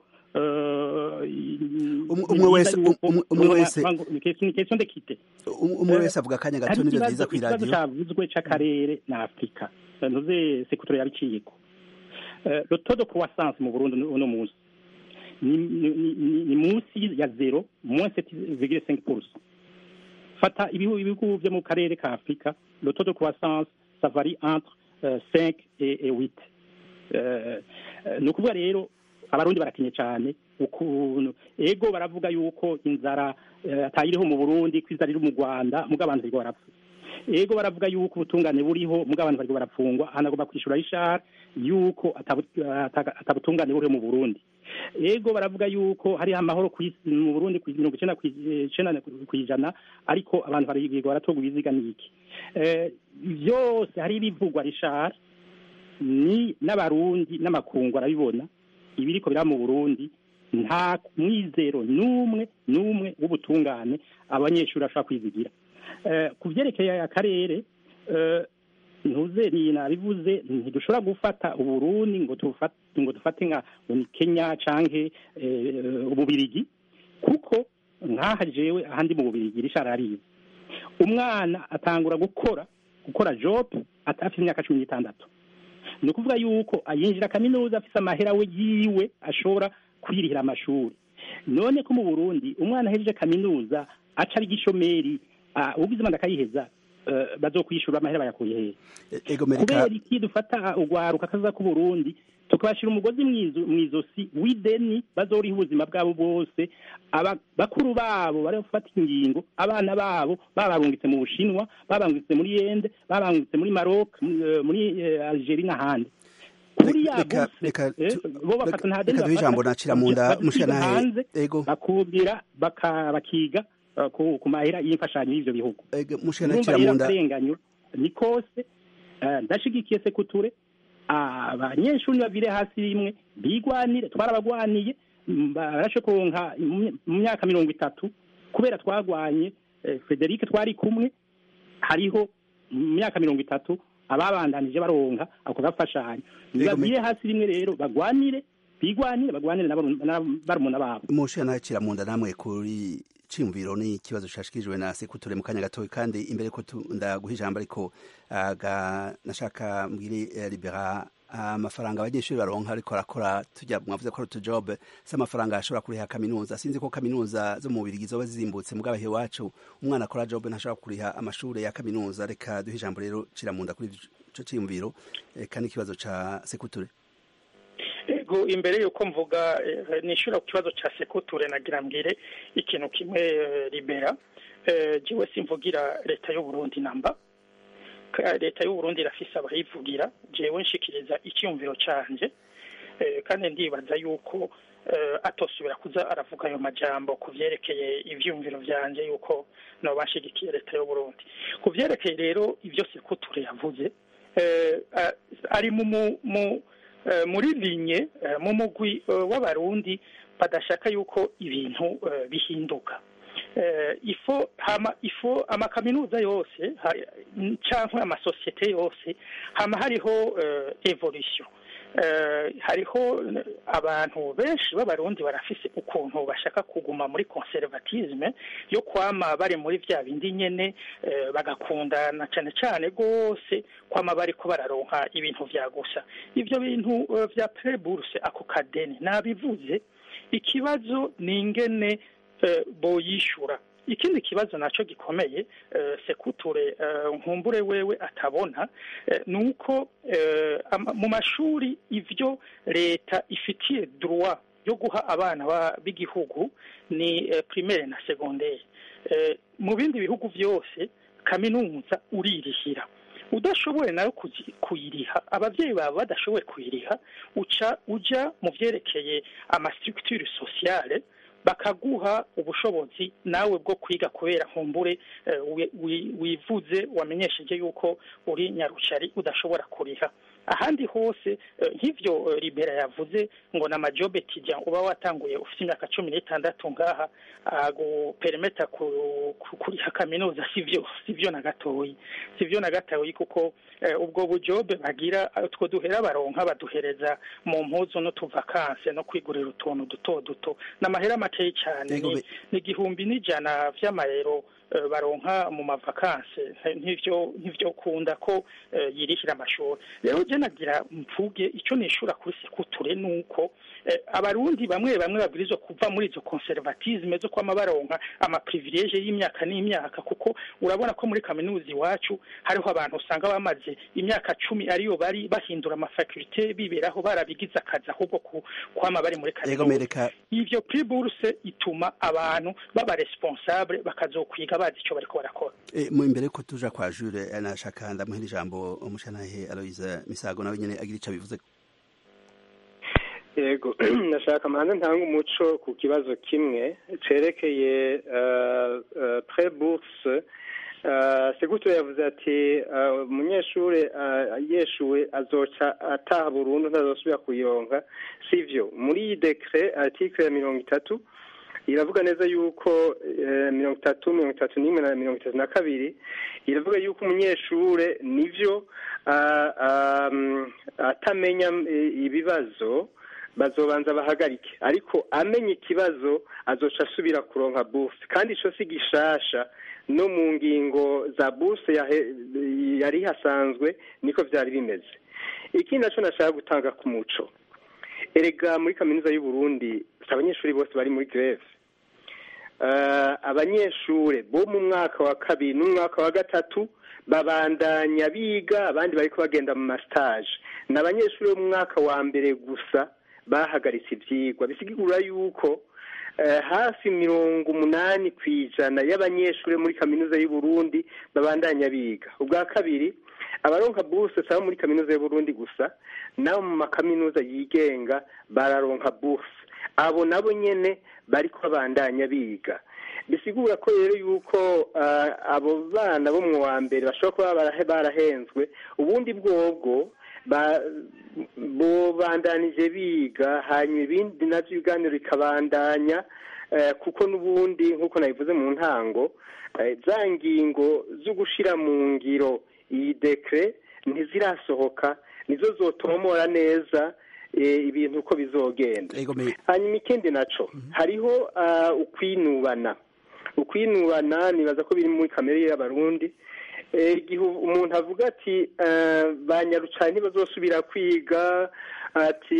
umwe wese- umwe- umwe wese- ni question d'équité Um- umwe wese avuga akanya gato hari nivyo ikibazo vyiza ikibazo kw'iradiyo cyavuzwe c'akarere na afurika ntuze sekutore yabiciyeko Eh, le taux de croissance mu burundi uno munsi ni, ni, ni, ni munsi ya zero moins 7,5 fata ibihugu ibihugu vyo mu karere ka afurika le taux de croissance ça varie entre euh, 5 et, et 8 Eh, eh, ni ukuvuga rero abarundi barakenye cyane ukuntu ego baravuga yuko inzara eh, atayiriho mu burundi ko inzara iri mu rwanda muga abantu bariko barapfa ego baravuga yuko ubutungane buriho muga abantu bariko barapfungwa hanagomba kwishura ishara yuko atabu- ata- atabutungane buriho mu burundi ego baravuga yuko hariho amahoro kw'isi- mu burundi ku mirongo icenda kw'icenda kw'ijana ariko abantu barigwa baratorwa ibiziga n'iki Eh, vyose hari ibivugwa rishara ni n'abarundi n'amakungu arabibona ibiriko biraba mu burundi nta mwizero n'umwe n'umwe w'ubutungane abanyeshuri bashobora kwizigira Eh, ku byerekeye akarere eh, ntuze ni nabivuze ntidushobora gufata uburundi ngo tufate ngo dufate nka ngo ni kenya canke eh, ububirigi kuko nkaha jewe ahandi mu bubirigi rishara arize umwana atangura gukora gukora job atafite imyaka cumi n'itandatu ni ukuvuga yuko yinjira kaminuza afite amahera we yiwe ashobora kwirihira amashuri none ko mu burundi umwana ahejeje kaminuza aca ari igishomeri ah, ugize imana akayiheza eh, bazokwishura amahera bayakuye hehe E- ego mereka kubera iki dufata urwaruka kaza ku Burundi tukabashira umugozi mwizo- mwizosi w'ideni bazoriha ubuzima bwabo bwose aba bakuru babo bari gufata ingingo abana babo babarungitse mu Bushinwa babarungitse muri Yende babarungitse muri Maroc muri, eh, muri eh, Algeria n'ahandi kuri ya reka- bourse, reka eh, tu- bo bafata nta deni reka duhe ijambo bafata, nacira mu nda bakiga mushikanahe hanze ego bakubwira baka- bakiga eh, ku ku mahera y'imfashanyo y'ivyo bihugu ego mushikanahe urumva nacira mu rero nda akarenganywa ni kose eh, ndashigikiye sekuture abanyeshuri babire hasi rimwe bigwanire twarabagwaniye mm, barashe kuronka mu mu myaka mirongo itatu kubera twagwanye eh, Frederic twari kumwe hariho mu myaka mirongo itatu ababandanije baronka ako gafashanyo Yego, me- babire hasi rimwe rero bagwanire bigwanire bagwanire na baru- na barumuna babo mushikanahe nacira mu nda namwe kuri ciyumviro ni ikibazo cashikijwe na sekuture mu kanya gatoya kandi imbere ko tu- ndaguha ijambo ariko aga nashaka mbwire eh, libera amafaranga abanyeshuri baronka ariko arakora tujya mwavuze ko ari utujob si amafaranga ashobora kuriha kaminuza sinzi ko kaminuza zo mu bubirigi zoba zizimbutse mugabe iwacu umwana akora job ntashobora kuriha amashuri ya kaminuza reka duhe ijambo rero ciramunda kuri ico ciyumviro eh, kandi ikibazo ca sekuture ego imbere yuko mvuga eh, nishura ku kibazo ca sekuture nagira mbwire ikintu kimwe eh, libera eh, jiwe simvugira leta y'u Burundi namba Ka- leta y'u Burundi irafise abayivugira jewe nshikiriza icyumviro canje eh, kandi ndibaza yuko eh, atosubira kuza aravuga ayo majambo ku vyerekeye ivyumviro vyanje yuko noba nshigikiye leta y'u Burundi ku vyerekeye rero ivyo sekuture yavuze eh, a- ari mu mu- mu eh, muri linye eh, mu mugwi eh, w'abarundi badashaka yuko ibintu eh, bihinduka eh, ifo hama ifo amakaminuza yose ha- canke amasosiyete yose hama hariho eh, evolution eh, hariho eh, abantu benshi b'abarundi barafise ukuntu bashaka kuguma muri conservatisme yo kwama bari muri vya bindi nyene eh, bagakundana cane cane gose kwama bariko bararonka ibintu vya gusa ivyo bintu eh, vya preburse ako kadeni nabivuze ikibazo ni ingene eh, boyishura ikindi kibazo naco gikomeye eh, sekuture eh, nkumbure wewe atabona eh, nuko eh, ama- mu mashuri ivyo leta ifitiye droit yo guha abana ba- b'igihugu ni eh, primaire na secondaire eh, mu bindi bihugu vyose kaminuza uririhira udashoboye nayo kuzi- kuyiriha abavyeyi bawe badashoboye kuyiriha uca uja mu vyerekeye amastructure sociale bakaguha ubushobozi nawe bwo kwiga kubera nkumbure eh, wi- wi- wivuze wamenyesheje yuko uri nyarucari udashobora kuriha ahandi hose eh, nk'ivyo eh, libera yavuze ngo na majobe tijya uba watanguye ufite imyaka cumi n'itandatu ngaha aguperemeta ku- ku- kuriha kaminuza sivyo sivyo na gatoyi sivyo na gatoyi kuko eh, ubwo bujobe bagira utwo duhera baronka baduhereza mu mpuzu n'utuvakanse no kwigurira utuntu duto duto n'amahera makeyi cyane Yego, ni be- ni igihumbi n'ijana vy'amayero eh, baronka mu mavakanse nk'ivyo nk'ivyo kunda ko eh, yirihira amashuri rero je nagira mvuge ico nishura kuri sekuture nuko eh, abarundi bamwe bamwe babwirizwa kuva muri izo conservatisme zo kwama baronka amaprivilege y'imyaka n'imyaka kuko urabona ko muri kaminuza iwacu hariho abantu usanga bamaze imyaka cumi ariyo bari bahindura amafakulte biberaho barabigize akazi ahubwo ku- kwama bari muri ego kaminuza mereka ivyo prix bourse ituma abantu baba responsable bakazokwiga bazi ico bariko barakora E, mu imbere ko tuja kwa Jure eh, nashaka ndamuhera ijambo umushanahe Aloise Misago nawe nyene agira ico bivuze yego ndashaka manza ntanga umuco ku kibazo kimwe cerekeye pre bourse segutu yavuze ati umunyeshuri yeshuwe azoca ataha burundu ntazosubira kuyironka sivyo muri iyi dekre article ya mirongo itatu iravuga neza yuko mirongo itatu mirongo itatu n'imwe na mirongo itatu na kabiri iravuga yuko umunyeshure nivyo atamenya ibibazo bazobanza bahagarike ariko amenye ikibazo azoca asubira kuronka buruse kandi ico si gishasha no mu ngingo za buruse yari hasanzwe niko vyari bimeze ikindi naco nashaka gutanga ku muco erega muri kaminuza y'u Burundi si abanyeshuri bose bari muri greve abanyeshure bo mu mwaka wa kabiri n'umwaka wa gatatu babandanya biga abandi bariko bagenda mu mastage ni abanyeshuri bo mu mwaka wa mbere gusa bahagaritse ivyigwa bisigura yuko hafi mirongo umunani ku ijana y'abanyeshuri muri kaminuza y'u Burundi babandanya biga ubwa kabiri abaronka buruse saba muri kaminuza y'u Burundi gusa nabo mu makaminuza yigenga bararonka buruse abo nabo nyene bariko babandanya biga bisigura ko rero yuko abo bana bo mu wa mbere bashobora kuba barahenzwe ubundi bwobwo bobandanije biga hanyuma ibindi navyo ibiganiro bikabandanya kuko n'ubundi nk'uko nabivuze mu ntango za ngingo zo gushira mu ngiro iyi dekre ntizirasohoka nizo zotomora neza ibintu uko bizogenda hanyuma ikindi naco hariho ukwinubana ukwinubana nibaza ko biri muri kamere y'abarundi igihe umuntu avuga ati banyarucanye ntibazosubira kwiga ati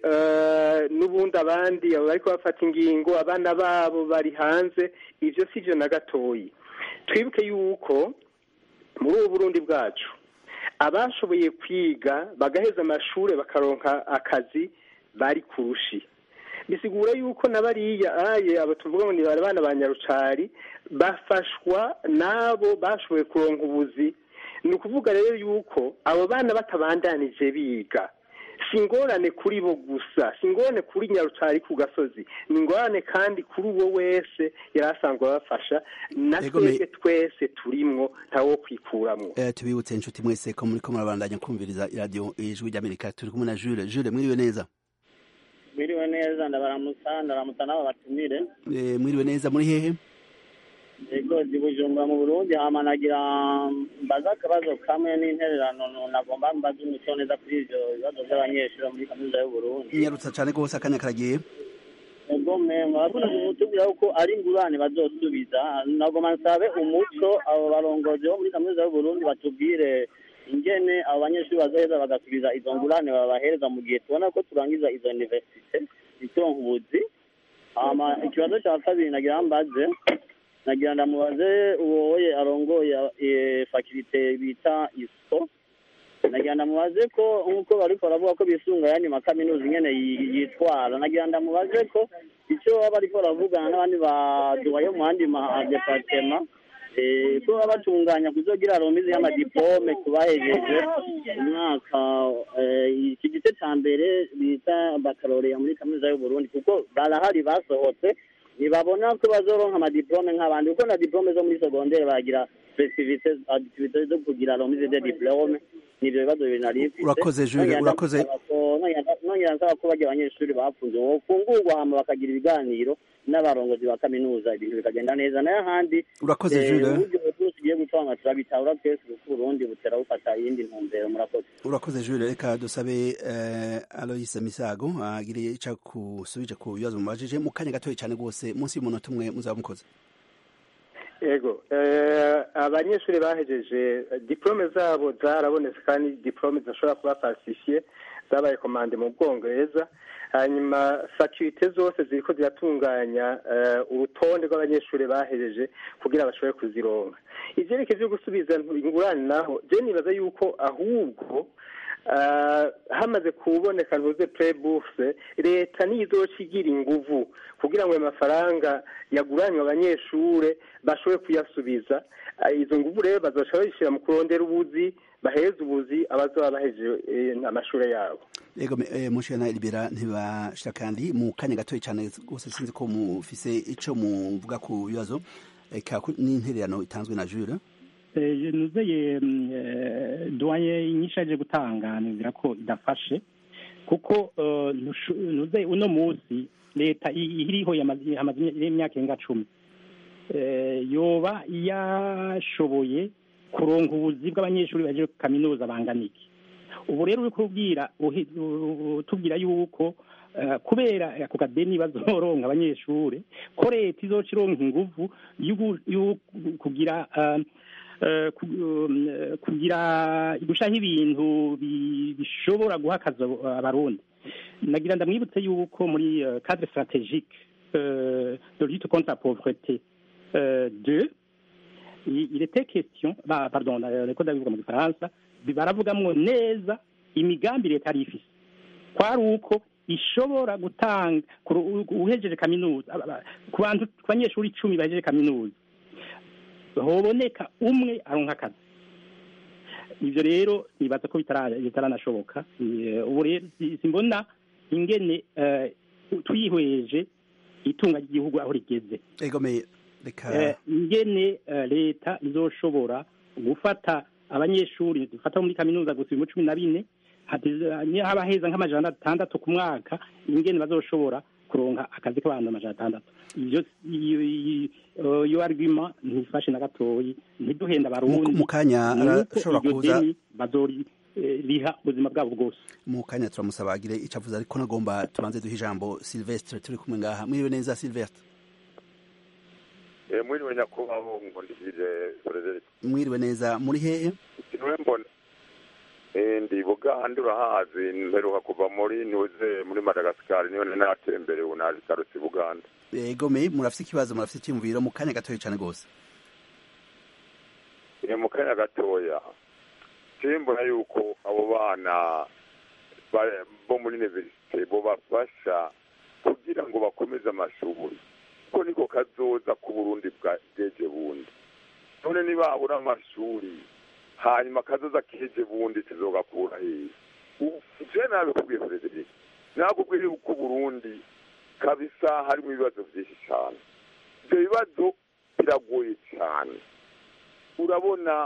n'ubundi abandi bariko bafata ingingo abana babo bari hanze ivyo si vyo na gatoyi twibuke yuko muri ubu burundi bwacu abashoboye kwiga bagaheza amashuri bakaronka akazi bari kurushi bisigura yuko na bariya aye abo tuvuga ngo ni bana ba nyarucari bafashwa n'abo bashoboye kuronka ubuzi ni ukuvuga rero yuko abo bana batabandanije biga si ingorane kuri bo gusa si ingorane kuri nyarucari ku gasozi ni ingorane kandi kuri uwo wese yari asanzwe abafasha na twebwe twese turimwo ntawo kwikuramwo tubibutse inshuti mwese ko muri ko murabandanya kumviriza iradiyo ijwi ry'amerika turi kumwe na jure jure mwiriwe neza mwiriwe neza ndabaramutsa ndaramutsa n'abo batumire mwiriwe neza muri hehe yego ndi bujumbura mu burundi hama nagira mbaza akabazo kamwe n'intererano nagomba mbaza umuco neza kuri ivyo bibazo vy'abanyeshuri muri kaminuza y'uburundi nyarutsa cane rwose akanya karagiye ego me murabona kutubwira yuko ari ingurane bazosubiza nagomba nsabe umuco abo barongozi bo muri kaminuza y'uburundi batubwire ingene abo banyeshuri bazoheza bagasubiza izo ngurane babahereza mu gihe tubona ko turangiza izo universite ituronka ubuzi hama ikibazo ca kabiri nagira mbaze nagira ndamubaze uwoye arongoye fakirite bita isco nagira ndamubaze ko nk'uko bariko baravuga ko bisunga yandi makaminuza ingene yitwara nagira ndamubaze ko ico baba bariko baravugana n'abandi baduwayo mu yandi madepartema ko baba batunganya kuzogira romizi y'amadipome ku bahejeje umwaka iki gice ca mbere bita bakaloreya muri kaminuza y'uburundi kuko barahari basohotse ntibabona ko bazoronka amadiplome nk'abandi kuko na diplome zo muri segondere bagira festivite activite zo kugira romize de diplome nivyo bibazo bibiri nari mfise urakoze jure urakoze nongera nsaba ko barya abanyeshuri bapfunze bofungurwa hama bakagira ibiganiro n'abarongozi ba kaminuza ibintu bikagenda neza nayo ahandi urakoze jure uburyo bwose ugiye gutanga turabitahura twese kuko uburundi butera bufata iyindi ntumbero murakoze urakoze jure reka dusabe aloyise misago agire ica kusubije ku bibazo mubajije mu kanya gatoya cyane rwose munsi y'umunota umwe muzaba mukoze yego abanyeshuri bahejeje diplome zabo zarabonetse kandi diplome zishobora kuba falsifiye zabaye komande mu bwongereza hanyuma fakulite zose ziriko ziratunganya urutonde rw'abanyeshuri bahejeje kugira bashobore kuzironka ivyerekeye vyo gusubiza ingurane naho je nibaza yuko ahubwo hamaze kuboneka ntuze preburse leta niyo izoca igira inguvu kugira ngo ayo mafaranga yaguranywe abanyeshure bashobore kuyasubiza izo nguvu rero bazoca babishira mu kurondera ubuzi baheze ubuzi abazoba bahejeje amashure yabo yego mushana libera ntibashira kandi mu kanya gatoya cyane rwose sinzi ko mufise ico muvuga ku bibazo eka n'intererano itanzwe na jure nuzeye duwaye inyinshi aje gutanga nibwira ko idafashe kuko nuzeye uno munsi leta iriho yamaze imyaka irenga cumi yoba yashoboye kuronka ubuzi bw'abanyeshuri baje kaminuza bangana iki ubu rero uri kubwira tubwira yuko kubera ako kadeni bazoronka abanyeshuri ko leta izoca ironka inguvu kugira kugira gushaho ibintu bishobora guha akazi abarundi nagira ndamwibutse yuko muri cadre stratégique de lutte contre la pauvreté de il était question pardon niko ndabivuga mu gifaransa baravugamwo neza imigambi leta yari ifise kwari uko ishobora gutanga uhejeje kaminuza ku bantu ku banyeshuri icumi bahejeje kaminuza hoboneka umwe aronka akazi ibyo rero nibaza ko bitaranashoboka ubu rero simbona ingene twihweje itunga ry'igihugu aho rigeze ingene leta izoshobora gufata abanyeshuri dufata muri kaminuza gusa ibihumbi cumi na bine haba heza nk'amajana atandatu ku mwaka ingene bazoshobora kuronka akazi k'abantu amajana atandatu iyo argument ntifashe na gatoyi ntiduhenda abarundi mu kanya arashobora kuza riha ubuzima bwabo bwose mu kanya turamusaba agire icyo avuze ariko nagomba tubanze duhe ijambo silvestre turi kumwe ngaha mwiriwe neza silvestre mwiriwe nyakubahwa ngondikije frederic mwiriwe neza muri hehe niwe mbona ndi bugande urahazi mperuka kuva muri niweze muri madagascar niyo natembere ubu naje karutse buganda yego me murafite ikibazo murafite icyumviro mu kanya gatoya cyane rwose mu kanya gatoya mbona yuko abo bana bo muri universite bo bafasha kugira ngo bakomeze amashuri ko niko kazoza ku burundi bweje bundi none nibabura amashuri hanyuma kazoza keje bundi tuzogakura hehe je nabikubwiye frederic nakubwiye yuko uburundi kabisa harimo ibibazo byinshi cyane ibyo bibazo biragoye cyane urabona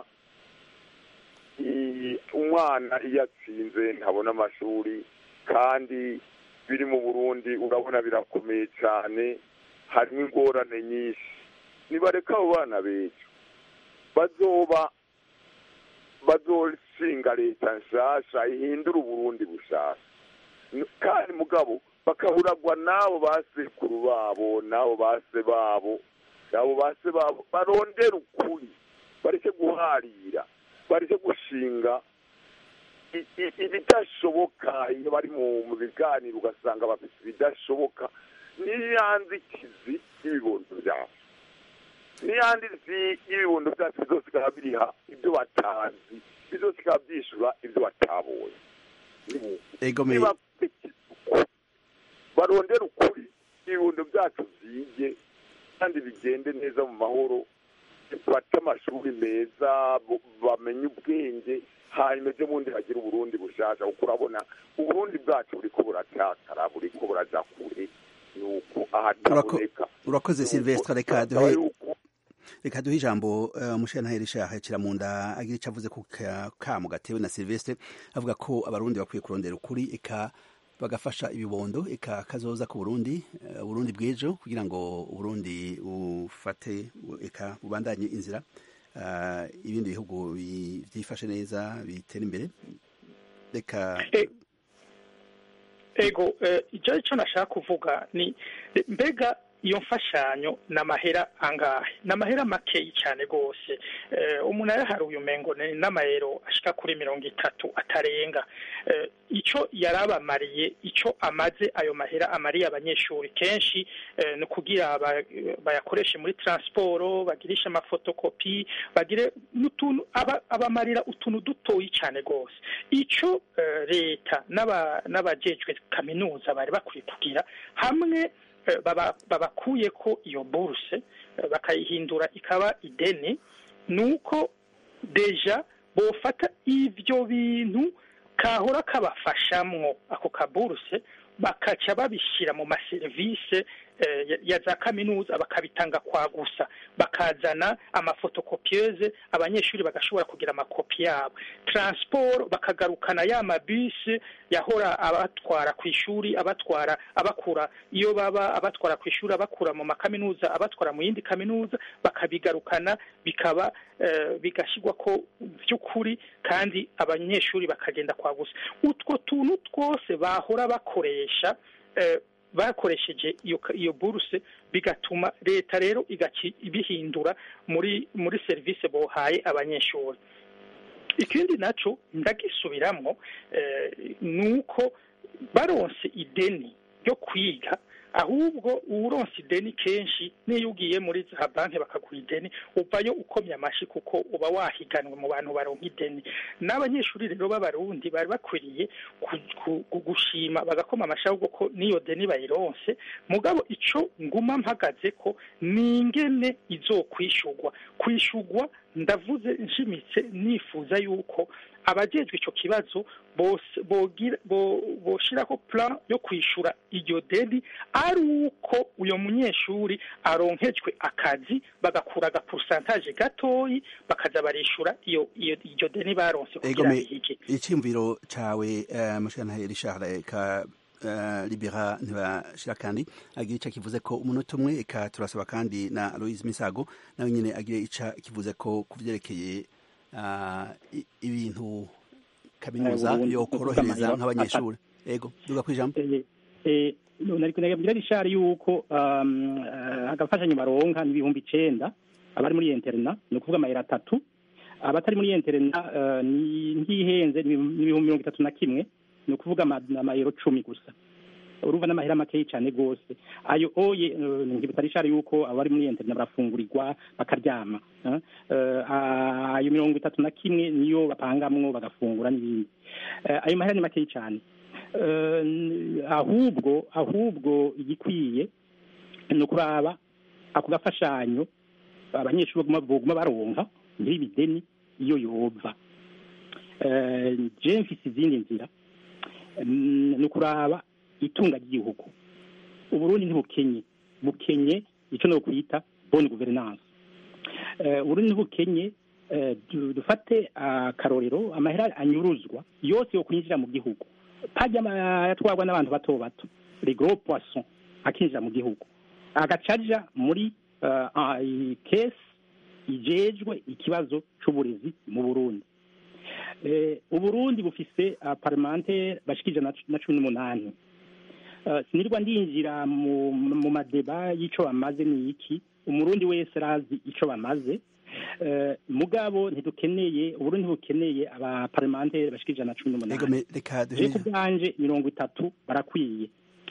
umwana iyo atsinze ntabona amashuri kandi biri mu burundi urabona birakomeye cyane harimo ingorane nyinshi nibareka abo bana bejo bazoba bazoshinga leta nshasha ihindura uburundi bushasha kandi mugabo bakaburagwa n'abo basekuru babo n'abo base babo n'abo base babo barondera ukuri bareke guharira bareke gushinga ibidashoboka iyo bari mu biganiro ugasanga bafite ibidashoboka n'iyanzikizi y'ibibondo byacu n'iyandizi y'ibibondo byacu bizosigara biriha ibyo batazi bizosigara byishyura ibyo batabonye barondera ukuri ibibondo byacu byige kandi bigende neza mu mahoro bafate amashuri meza bamenye ubwenge hanyuma ejo bundi hagira uburundi bushasha kuko urabona uburundi bwacu buriko buratakara buriko buraja kure nuko ahataboneka urakoze silvestre reka duhe reka duhe ijambo umushenaheri shaha kiramunda agira icyo avuze ku kamu gatewe na silvestre avuga ko abarundi bakwiye kurondera ukuri eka bagafasha ibibondo eka kazoza ku burundi uburundi bw'ejo kugira ngo uburundi bufate eka bubandanye inzira ibindi bihugu byifashe neza bitera imbere reka ego icyo icyo nashaka kuvuga ni mbega iyo mfashanyo ni amahera angahe ni amahera makeyi cyane rwose umuntu ayaharuye umengo ni n'amayero ashika kuri mirongo itatu atarenga icyo yari abamariye icyo amaze ayo mahera amariye abanyeshuri kenshi ni ukugira bayakoreshe muri taransiporo bagirishe amafotokopi bagire n'utuntu abamarira utuntu dutoyi cyane rwose icyo leta n'abajejwe kaminuza bari bakwiye kugira hamwe babakuye ko iyo buruse bakayihindura ikaba ideni ni uko deja bofata ibyo bintu kahora kabafashamwo ako kaburuse bakaca babishyira mu maserivisi ya za kaminuza bakabitanga kwa gusa bakazana amafotokopiyeze abanyeshuri bagashobora kugira amakopi yabo taransiporo bakagarukana ya mabisi yahora abatwara ku ishuri abatwara abakura iyo baba abatwara ku ishuri abakura mu makaminuza abatwara mu yindi kaminuza bakabigarukana bikaba bigashyirwa ko by'ukuri kandi abanyeshuri bakagenda kwa gusa utwo tuntu twose bahora bakoresha bakoresheje iyo iyo buruse bigatuma leta rero ibihindura muri muri serivisi bohaye abanyeshuri ikindi nacyo ndagisubiramo ni uko baronse ideni ryo kwiga ahubwo uronse ideni kenshi niyo ugiye muri za banki bakaguha ideni uvayo ukomye amashyi kuko uba wahiganwe mu bantu baronka ideni n'abanyeshuri rero b'abarundi bari bakwiriye gushima bagakoma amashyi ahubwo ko n'iyo deni bayironse mugabo icyo nguma mpagaze ko ni ingene izokwishugwa kwishugwa ndavuze nshimitse nifuza yuko abajejwe icyo kibazo boshyiraho plan yo kwishyura iryo deni ari uko uyu munyeshuri aronkejwe akazi bagakura agapurusantaje gatoyi bakaza barishyura iyo iryo deni baronse kugira bihige icyumviro cyawe mushana Richard ka libera ntibashira kandi agira icyo kivuze ko umunota umwe eka turasaba kandi na Louise Misago nawe nyine agira icyo kivuze ko ku byerekeye ibintu kaminuza yo korohereza nk'abanyeshuri yego duga ku ijambo nariko nabwira Richard yuko agafashanyo baronka ni ibihumbi icenda abari muri interna ni ukuvuga amayero atatu abatari muri interna ntihenze ni ibihumbi mirongo itatu na kimwe ni ukuvuga amayero cumi gusa urumva n'amahera makeyi cyane rwose ayo oye nkibutsa Richard yuko abari muri interna barafungurirwa bakaryama ayo mirongo itatu na kimwe niyo bapangamwo bagafungura n'ibindi ayo mahera ni makeyi cyane ahubwo ahubwo igikwiye ni ukuraba ako gafashanyo abanyeshuri baguma baronka ntibideni iyo yova je mfise izindi nzira ni ukuraba itunga ry'igihugu uburundi ntibukenye bukenye icyo no kwita bonne gouvernance uburundi ntibukenye dufate akarorero amahera anyuruzwa yose yo kwinjira mu gihugu pajya yatwarwa n'abantu bato bato les gros poissons akinjira mu gihugu agacaja muri kesi ijejwe ikibazo c'uburezi mu burundi uburundi bufise parlementaire bashikije na cumi n'umunani sinirwa ndinjira mu madeba y'ico bamaze ni iki umurundi wese arazi ico bamaze mugabo ntidukeneye uburundi bukeneye abaparlementaire bashikije na cumi n'umunani ku bwanje mirongo itatu barakwiye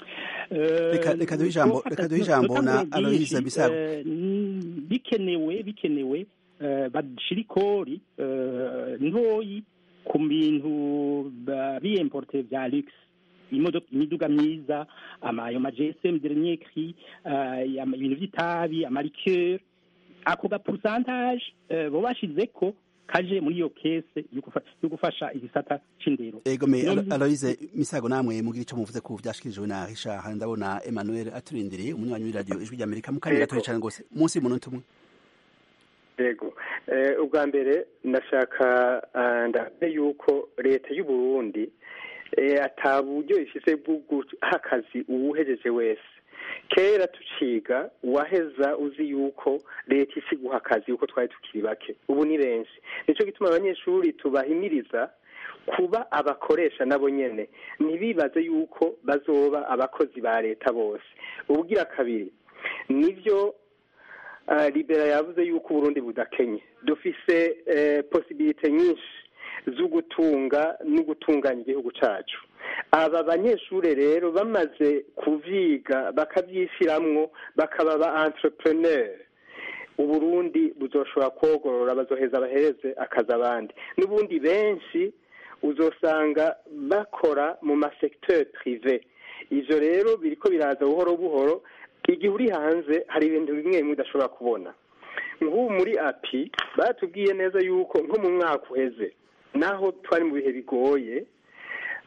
reka duhe ijambo reka duhe ijambo na aloyiza bisago bikenewe bikenewe bashira ikori ntoyi ku bintu biyemporte vya luxe imiduga myiza ayo ma gsm dernier cri ibintu vy'itabi amarikeur ako ga pourcentage bo bashizeko kaje muri iyo kese yo gufasha igisata c'indero ego me Aloise Misago namwe mugira ico muvuze ku vyashikirijwe na Richard ndabona Emmanuel aturindiriye umunywanyi w'iradio ijwi ry'Amerika mu kanya gatoya cane gose munsi y'umunota umwe yego ubwa mbere ndashaka ndabe yuko leta y'u Burundi ata buryo ifise bwo guha akazi uwuhejeje wese kera tuciga waheza uzi yuko leta isi guha akazi yuko twari tukiri bake ubu ni benshi nicyo gituma abanyeshuri tubahimiriza kuba abakoresha nabo nyene ntibibaze yuko bazoba abakozi ba leta bose ubugira kabiri nivyo libera yavuze yuko uburundi budakenye dufise posibilite nyinshi zo gutunga no gutunganya igihugu cyacu aba banyeshuri rero bamaze kuvyiga bakabyishiramwo bakaba ba entrepreneur uburundi buzoshobora kogorora bazoheza bahereze akazi abandi n'ubundi benshi uzosanga bakora mu masecteur privé ivyo rero biriko biraza buhoro buhoro igihe uri hanze hari ibintu bimwe bimwe udashobora kubona nk'ubu muri api batubwiye neza yuko nko mu mwaka uheze naho twari mu bihe bigoye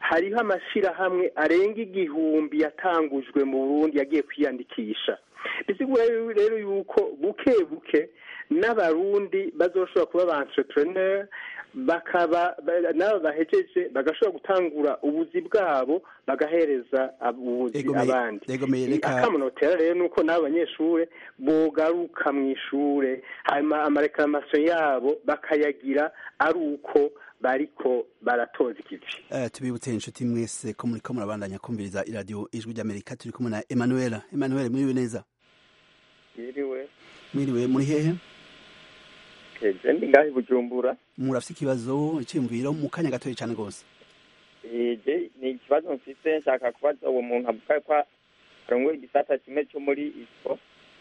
hariho amashyirahamwe arenga igihumbi yatangujwe mu burundi yagiye kwiyandikisha bisigura rero yuko buke buke n'abarundi bazoshobora kuba ba entrepreneur bakaba nabo bahejeje bagashobora gutangura ubuzi bwabo bagahereza ubuzi abandi akamunotera rero nuko n'abo banyeshure bogaruka mu ishure hanyuma amarekamasiyo yabo bakayagira ari uko bariko baratoza ikivi tubibutse inshuti mwese ko muriko murabandanya kumviriza iradiyo ijwi ry'amerika turi kumwe na emanuela emanuela mwiriwe neza mwiriwe mwiriwe muri hehe je ndi ngaho i bujumbura murafise ikibazo iciyumviro mu kanya gatoya cane rwose je ni ikibazo mfise nshaka kubaza uwo muntu avuga ko arongoye igisata kimwe co muri ispo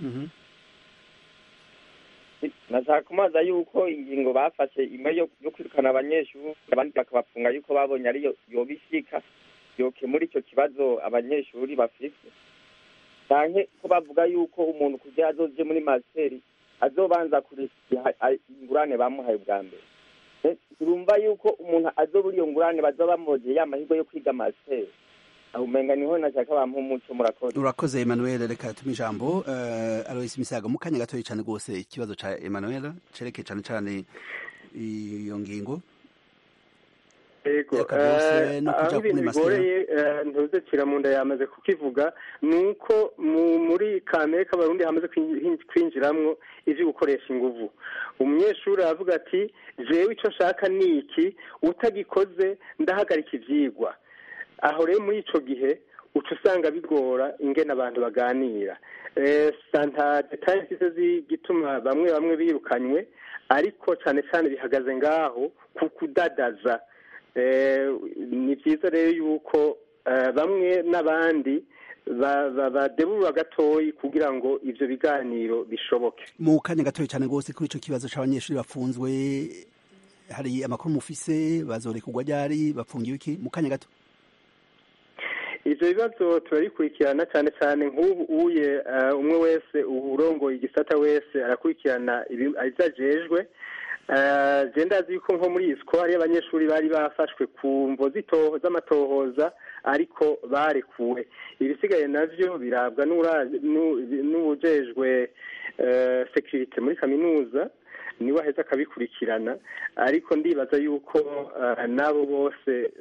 nashaka kumaza yuko ingingo bafashe imwe yo kwirukana abanyeshuri abandi bakabafunga yuko babonye ariyo yoba ishika yokemura ico kibazo abanyeshuri bafise canke ko bavuga yuko umuntu kugira azoje muri masiteri azobanza kurisiha ingurane bamuhaye bwa mbere turumva yuko umuntu azobura iyo ngurane bazoba bamwogeye ya mahirwe yo kwiga masiteri aho umenga niho nashaka bampa umuco murakoze urakoze Emmanuel reka tume ijambo uh, Alois Misago mu kanya gatoya cyane rwose ikibazo ca Emmanuel cereke cyane cyane iyo ngingo yego aho ibintu bigoreye ntuze kiramunda yamaze kukivuga ni uko muri kamere k'abarundi hamaze kwinjiramwo ivyo gukoresha inguvu umunyeshuri aravuga ati jewe ico nshaka ni iki utagikoze ndahagarika ivyigwa aho rero muri ico gihe uca usanga bigora ingene abantu baganira santa detaye zise zigituma bamwe bamwe birukanywe ariko cane cane bihagaze ngaho ku kudadaza ni byiza rero yuko bamwe n'abandi badeburura gatoyi kugira ngo ivyo biganiro bishoboke mu kanya gatoya cyane rwose kuri ico kibazo c'abanyeshuri bafunzwe hari amakuru mufise bazorekurwa ryari bafungiwe iki mu kanya gato ivyo bibazo turabikurikirana cyane cyane nk'ubu uye umwe wese urongoye igisata wese arakurikirana ivyo ajejwe je ndazi yuko nko muri isiko hariyo abanyeshuri bari bafashwe ku mvo z'amatohoza ariko barekuwe ibisigaye navyo birabwa n'uwujejwe sekirite muri kaminuza niwe aheza akabikurikirana ariko ndibaza yuko n'abo bose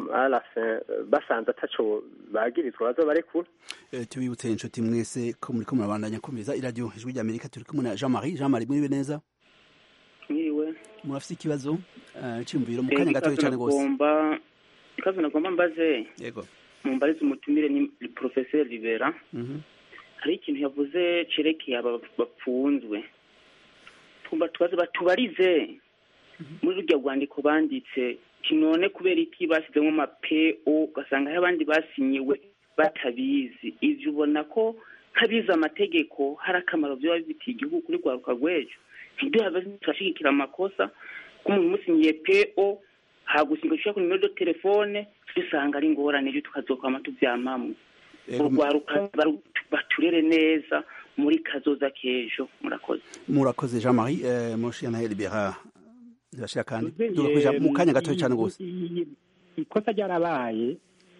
basanze ataco bagirizwa baza barekura tubibutse inshuti mwese ko muriko murabandanya kumviriza iradiyo ijwi ry'amerika turi kumwe na jean marie jean marie mwiriwe neza mwiriwe murafise ikibazo cyumviro mu kanya gatoya cyane rwose ikibazo nagomba mbaze yego mumbarize umutumire ni professeur libera hari ikintu yavuze cerekeye aba bapfunzwe twumva tubaze batubarize muri rurya rwandiko banditse kinone kubera iki bashyizemo ama po ugasanga hari abandi basinyiwe batabizi ivyo ubona ko nk'abize amategeko hari akamaro vyoba bifitiye igihugu kuri rwaruka rw'ejo ntiduhave turashigikira amakosa ko umuntu umusinyiye po hagusinga ushaka kuri nimero de telefone dusanga ari ingorane ejo tukazokwama tuvyamamwe urwaruka baturere neza muri kazoza k'ejo murakoze murakoze jean marie uh, moshi na libera ndashira kandi tugakuja mu kanya gatoya cyane rwose ikosa ryarabaye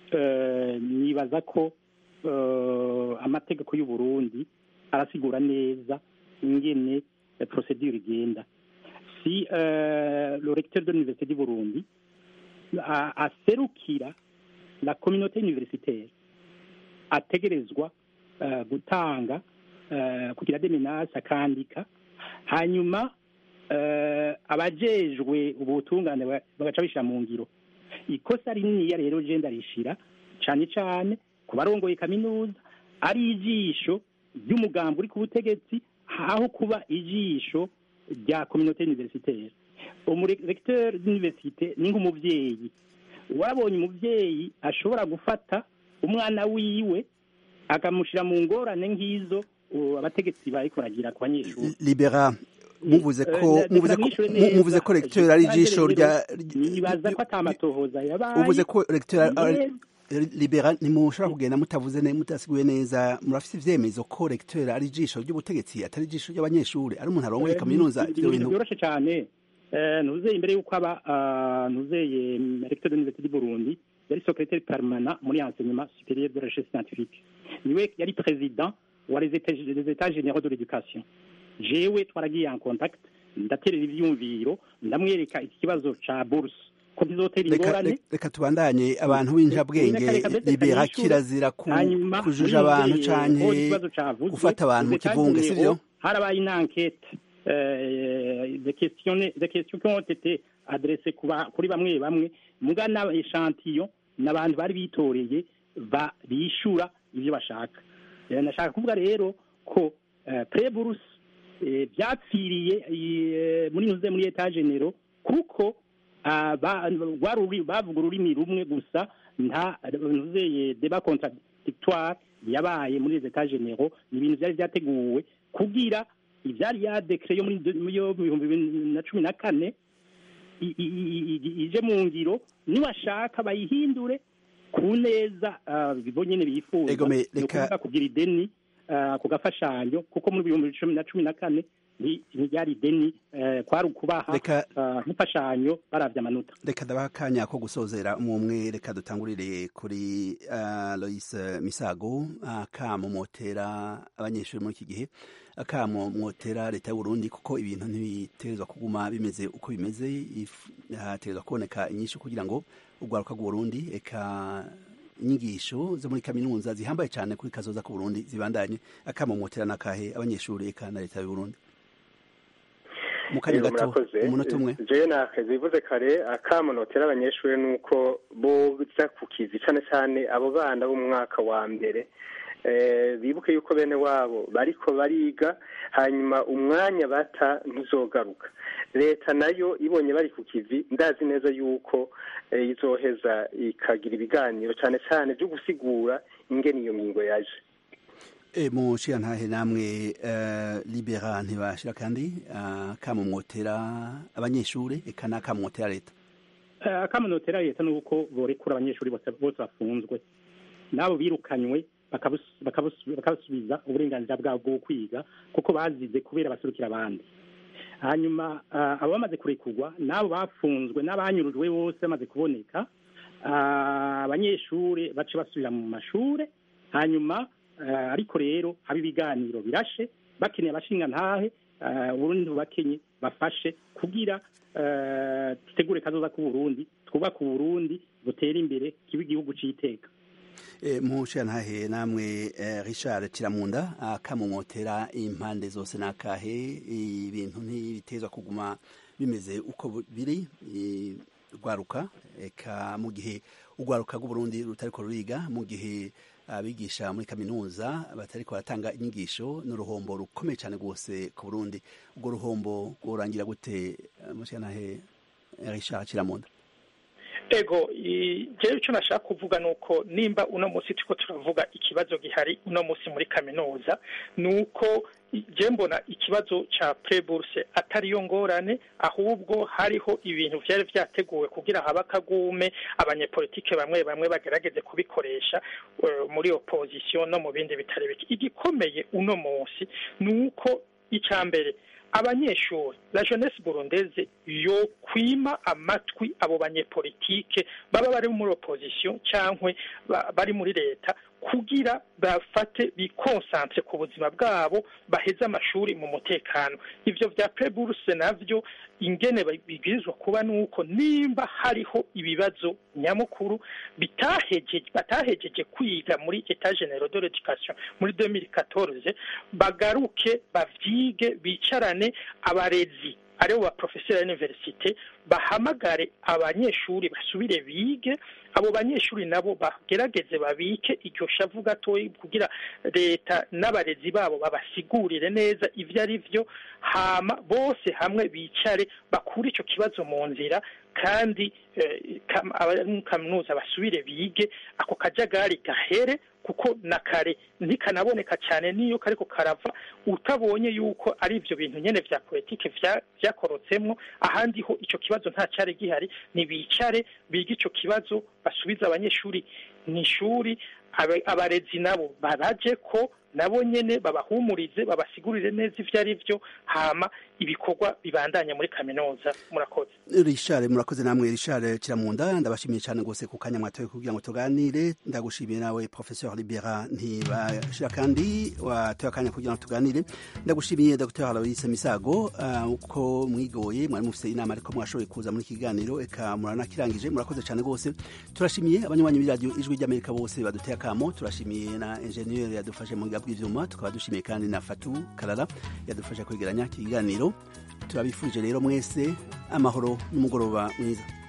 nibaza ko amategeko y'u Burundi arasigura neza ingene procedure igenda si le recteur de l'université du Burundi aserukira la communauté universitaire ategerezwa gutanga kugira demenase akandika hanyuma abajejwe ubutungane bagaca bishyira mu ngiro ikosa rininiya rero genda rishira cyane cyane ku barongoye kaminuza ari ijisho ry'umugambi uri ku butegetsi aho kuba ijisho rya communauté universitaire umurecteur d'université ni nk'umuvyeyi warabonye umuvyeyi ashobora gufata umwana wiwe akamushira mu ngorane nk'izo abategetsi bariko baragira ku banyeshuri libera muvuze ko muvuze ko muvuze ko recteur ari ijisho rya nibaza ko atamatohoza yabaye muvuze ko recteur libera ntimushobora kugenda mutavuze neza mutasiguye neza murafise ivyemezo ko recteur ari ijisho ry'ubutegetsi atari ijisho ry'abanyeshuri ari umuntu arongoye kaminuza ivyo bintu byoroshe cyane ntuzeye imbere y'uko aba ntuzeye recteur de l'université du Burundi yari secrétaire permanent muri enseignement supérieur de la recherche scientifique niwe yari président wa les états les états généraux de l'éducation jewe twaragiye en contact ndaterera ivyumviro ndamwereka iki kibazo ca bourse ko bizotera reka ingorane reka- reka tubandanye abantu b'injabwenge Reka- reka ndetse libera kanyishure. kirazira ku- Hanyuma, kujuja muri abantu izi, canke aho ikibazo cavuzwe, gufata abantu mu les États kivunge généraux, sivyo harabaye une enquête euh, des questions des questions qui ont été adressées ku ba- kuri bamwe bamwe muga na echantillon n'abantu bari bitoreye ba bishura ivyo bashaka Eh, nashaka kuvuga rero ko eh, preburus eh, byapfiriye eh, muri nuze muri etat généraux kuko ah, ba- rwari uri- bavuga ururimi rumwe gusa nta nuzeye deba contradictoire yabaye muri les états généraux ni ibintu byari byateguwe kugira ibyari ya dekre yo muri de- yo mu bihumbi bibiri na cumi na kane i- i- i- i- ije mu ngiro niwashaka bayihindure ku neza ah, bo nyene bifuza Ego me, ni reka- ukuvuga kugira ideni ah, ku gafashanyo kuko muri bihumbi bibiri cumi na cumi na kane ni- ntiryari ideni eh, kwari ukubaha Reka- ah, nk'imfashanyo baravye amanota reka ndabaha akanya ko gusozera umwe reka dutangurire kuri uh, Lois Misago akamomotera abanyeshuri muri iki gihe akamomotera leta y'u Burundi kuko ibintu ntibitegerezwa kuguma bimeze uko bimeze if- hategerezwa kuboneka inyinshi kugira ngo urwaruka rw'u Burundi eka inyigisho zo muri kaminuza zihambaye cyane kuri kazoza ku Burundi zibandanye akamomotera nakahe abanyeshuri eka na leta y'u Burundi mu kanya Yego, gato murakoze. umunota umwe jewe nakazivuze kare akamunotera abanyeshuri nuko boza ku kizi cane cane abo bana bo mu mwaka wa mbere eh, bibuke yuko bene wabo bariko bariga hanyuma umwanya bata ntuzogaruka leta nayo ibonye bari ku kivi ndazi neza yuko eh, izoheza ikagira ibiganiro cane cane vyo gusigura ingene iyo ngingo yaje E, mu ntahe namwe uh, libera ntibashira kandi uh, kamumwotera abanyeshuri eka nakamwotera leta Eh, akamunotera leta nuko borekura abanyeshuri bose bose bafunzwe nabo birukanywe bakabus- bakabus- bakabasubiza uburenganzira bwabo bwo kwiga kuko bazize kubera basurukira abandi hanyuma ah, abo bamaze kurekurwa n'abo bafunzwe n'abanyurujwe bose bamaze kuboneka ah, abanyeshuri bace basubira mu mashure hanyuma ah, ariko rero haba ibiganiro birashe bakeneye abashinga ntahe uburundi bubakenye bafashe kugira eh, dutegure kazoza k'uburundi twubake uburundi butera imbere kiba igihugu c'iteka E, mu ntahe namwe eh, Richard Kiramunda akamumotera impande zose nakahe ibintu ntibitezwa kuguma bimeze uko bu- biri i- rwaruka eka mu gihe urwaruka rw'uburundi rutariko ruriga mu gihe abigisha muri kaminuza batariko baratanga inyigisho n'uruhombo rukomeye cyane rwose ku burundi urwo ruhombo rworangira gute eh, mushyiranahe Richard Kiramunda ego i- jewe icyo nashaka kuvuga ni uko nimba uno munsi turiko turavuga ikibazo gihari uno munsi muri kaminuza ni uko i- je mbona ikibazo ca preburse atari yo ngorane ahubwo hariho ibintu vyari vyateguwe kugira habe akagume abanyepolitike bamwe bamwe bagerageze kubikoresha eh, muri opposition no mu bindi bitari bike igikomeye uno munsi ni uko ica mbere abanyeshuri la jeunesse burundeze yo kwima amatwi abo banyepolitike baba bari muri opposition cyangwa bari muri leta kugira bafate bikonsantre ku buzima bwabo baheze amashuri mu mutekano ivyo vya preburse navyo ingene bibwirizwa kuba nuko nimba hariho ibibazo nyamukuru bitahejeje batahejeje kwiga muri etat general de l'education muri 2014 bagaruke bavyige bicarane abarezi aribo ba professeur y'universite bahamagare abanyeshuri basubire bige abo banyeshuri nabo bagerageze babike iryo shavu gatoyi kugira leta n'abarezi babo babasigurire neza ivyo ari vyo hama bose hamwe bicare bakure ico kibazo mu nzira kandi eh, kam- abari muri kaminuza basubire bige ako kajagari gahere kuko na kare ntikanaboneka cyane niyo kariko karava utabonye yuko ari ivyo bintu nyene vya politike vya- vyakorotsemwo ahandi ho ico kibazo nta cari gihari nibicare bige ico kibazo basubize abanyeshuri mu ishuri abe- abarezi nabo baraje ko nabo nyene babahumurize babasigurire neza ivyo ari vyo hama ibikorwa bibandanya muri kaminuza murakoze Richard murakoze namwe Richard Kiramunda ndabashimiye cyane gose ku kanya mwatoye kugira ngo tuganire ndagushimiye nawe Professeur Libera ntibashira kandi watoye akanya kugira ngo tuganire ndagushimiye Dr Aloise Misago uh, uko mwigoye mwari mufite inama ariko mwashoboye kuza muri kiganiro eka muranakirangije murakoze cyane gose turashimiye abanywanyi b'iradio ijwi ry'Amerika bose baduteye akamo turashimiye na ingenieur yadufashe mu bw'ivyuma tukaba dushimiye kandi na Fatu Kalala yadufashe kwegeranya kiganiro turabifurije rero mwese amahoro n'umugoroba mwiza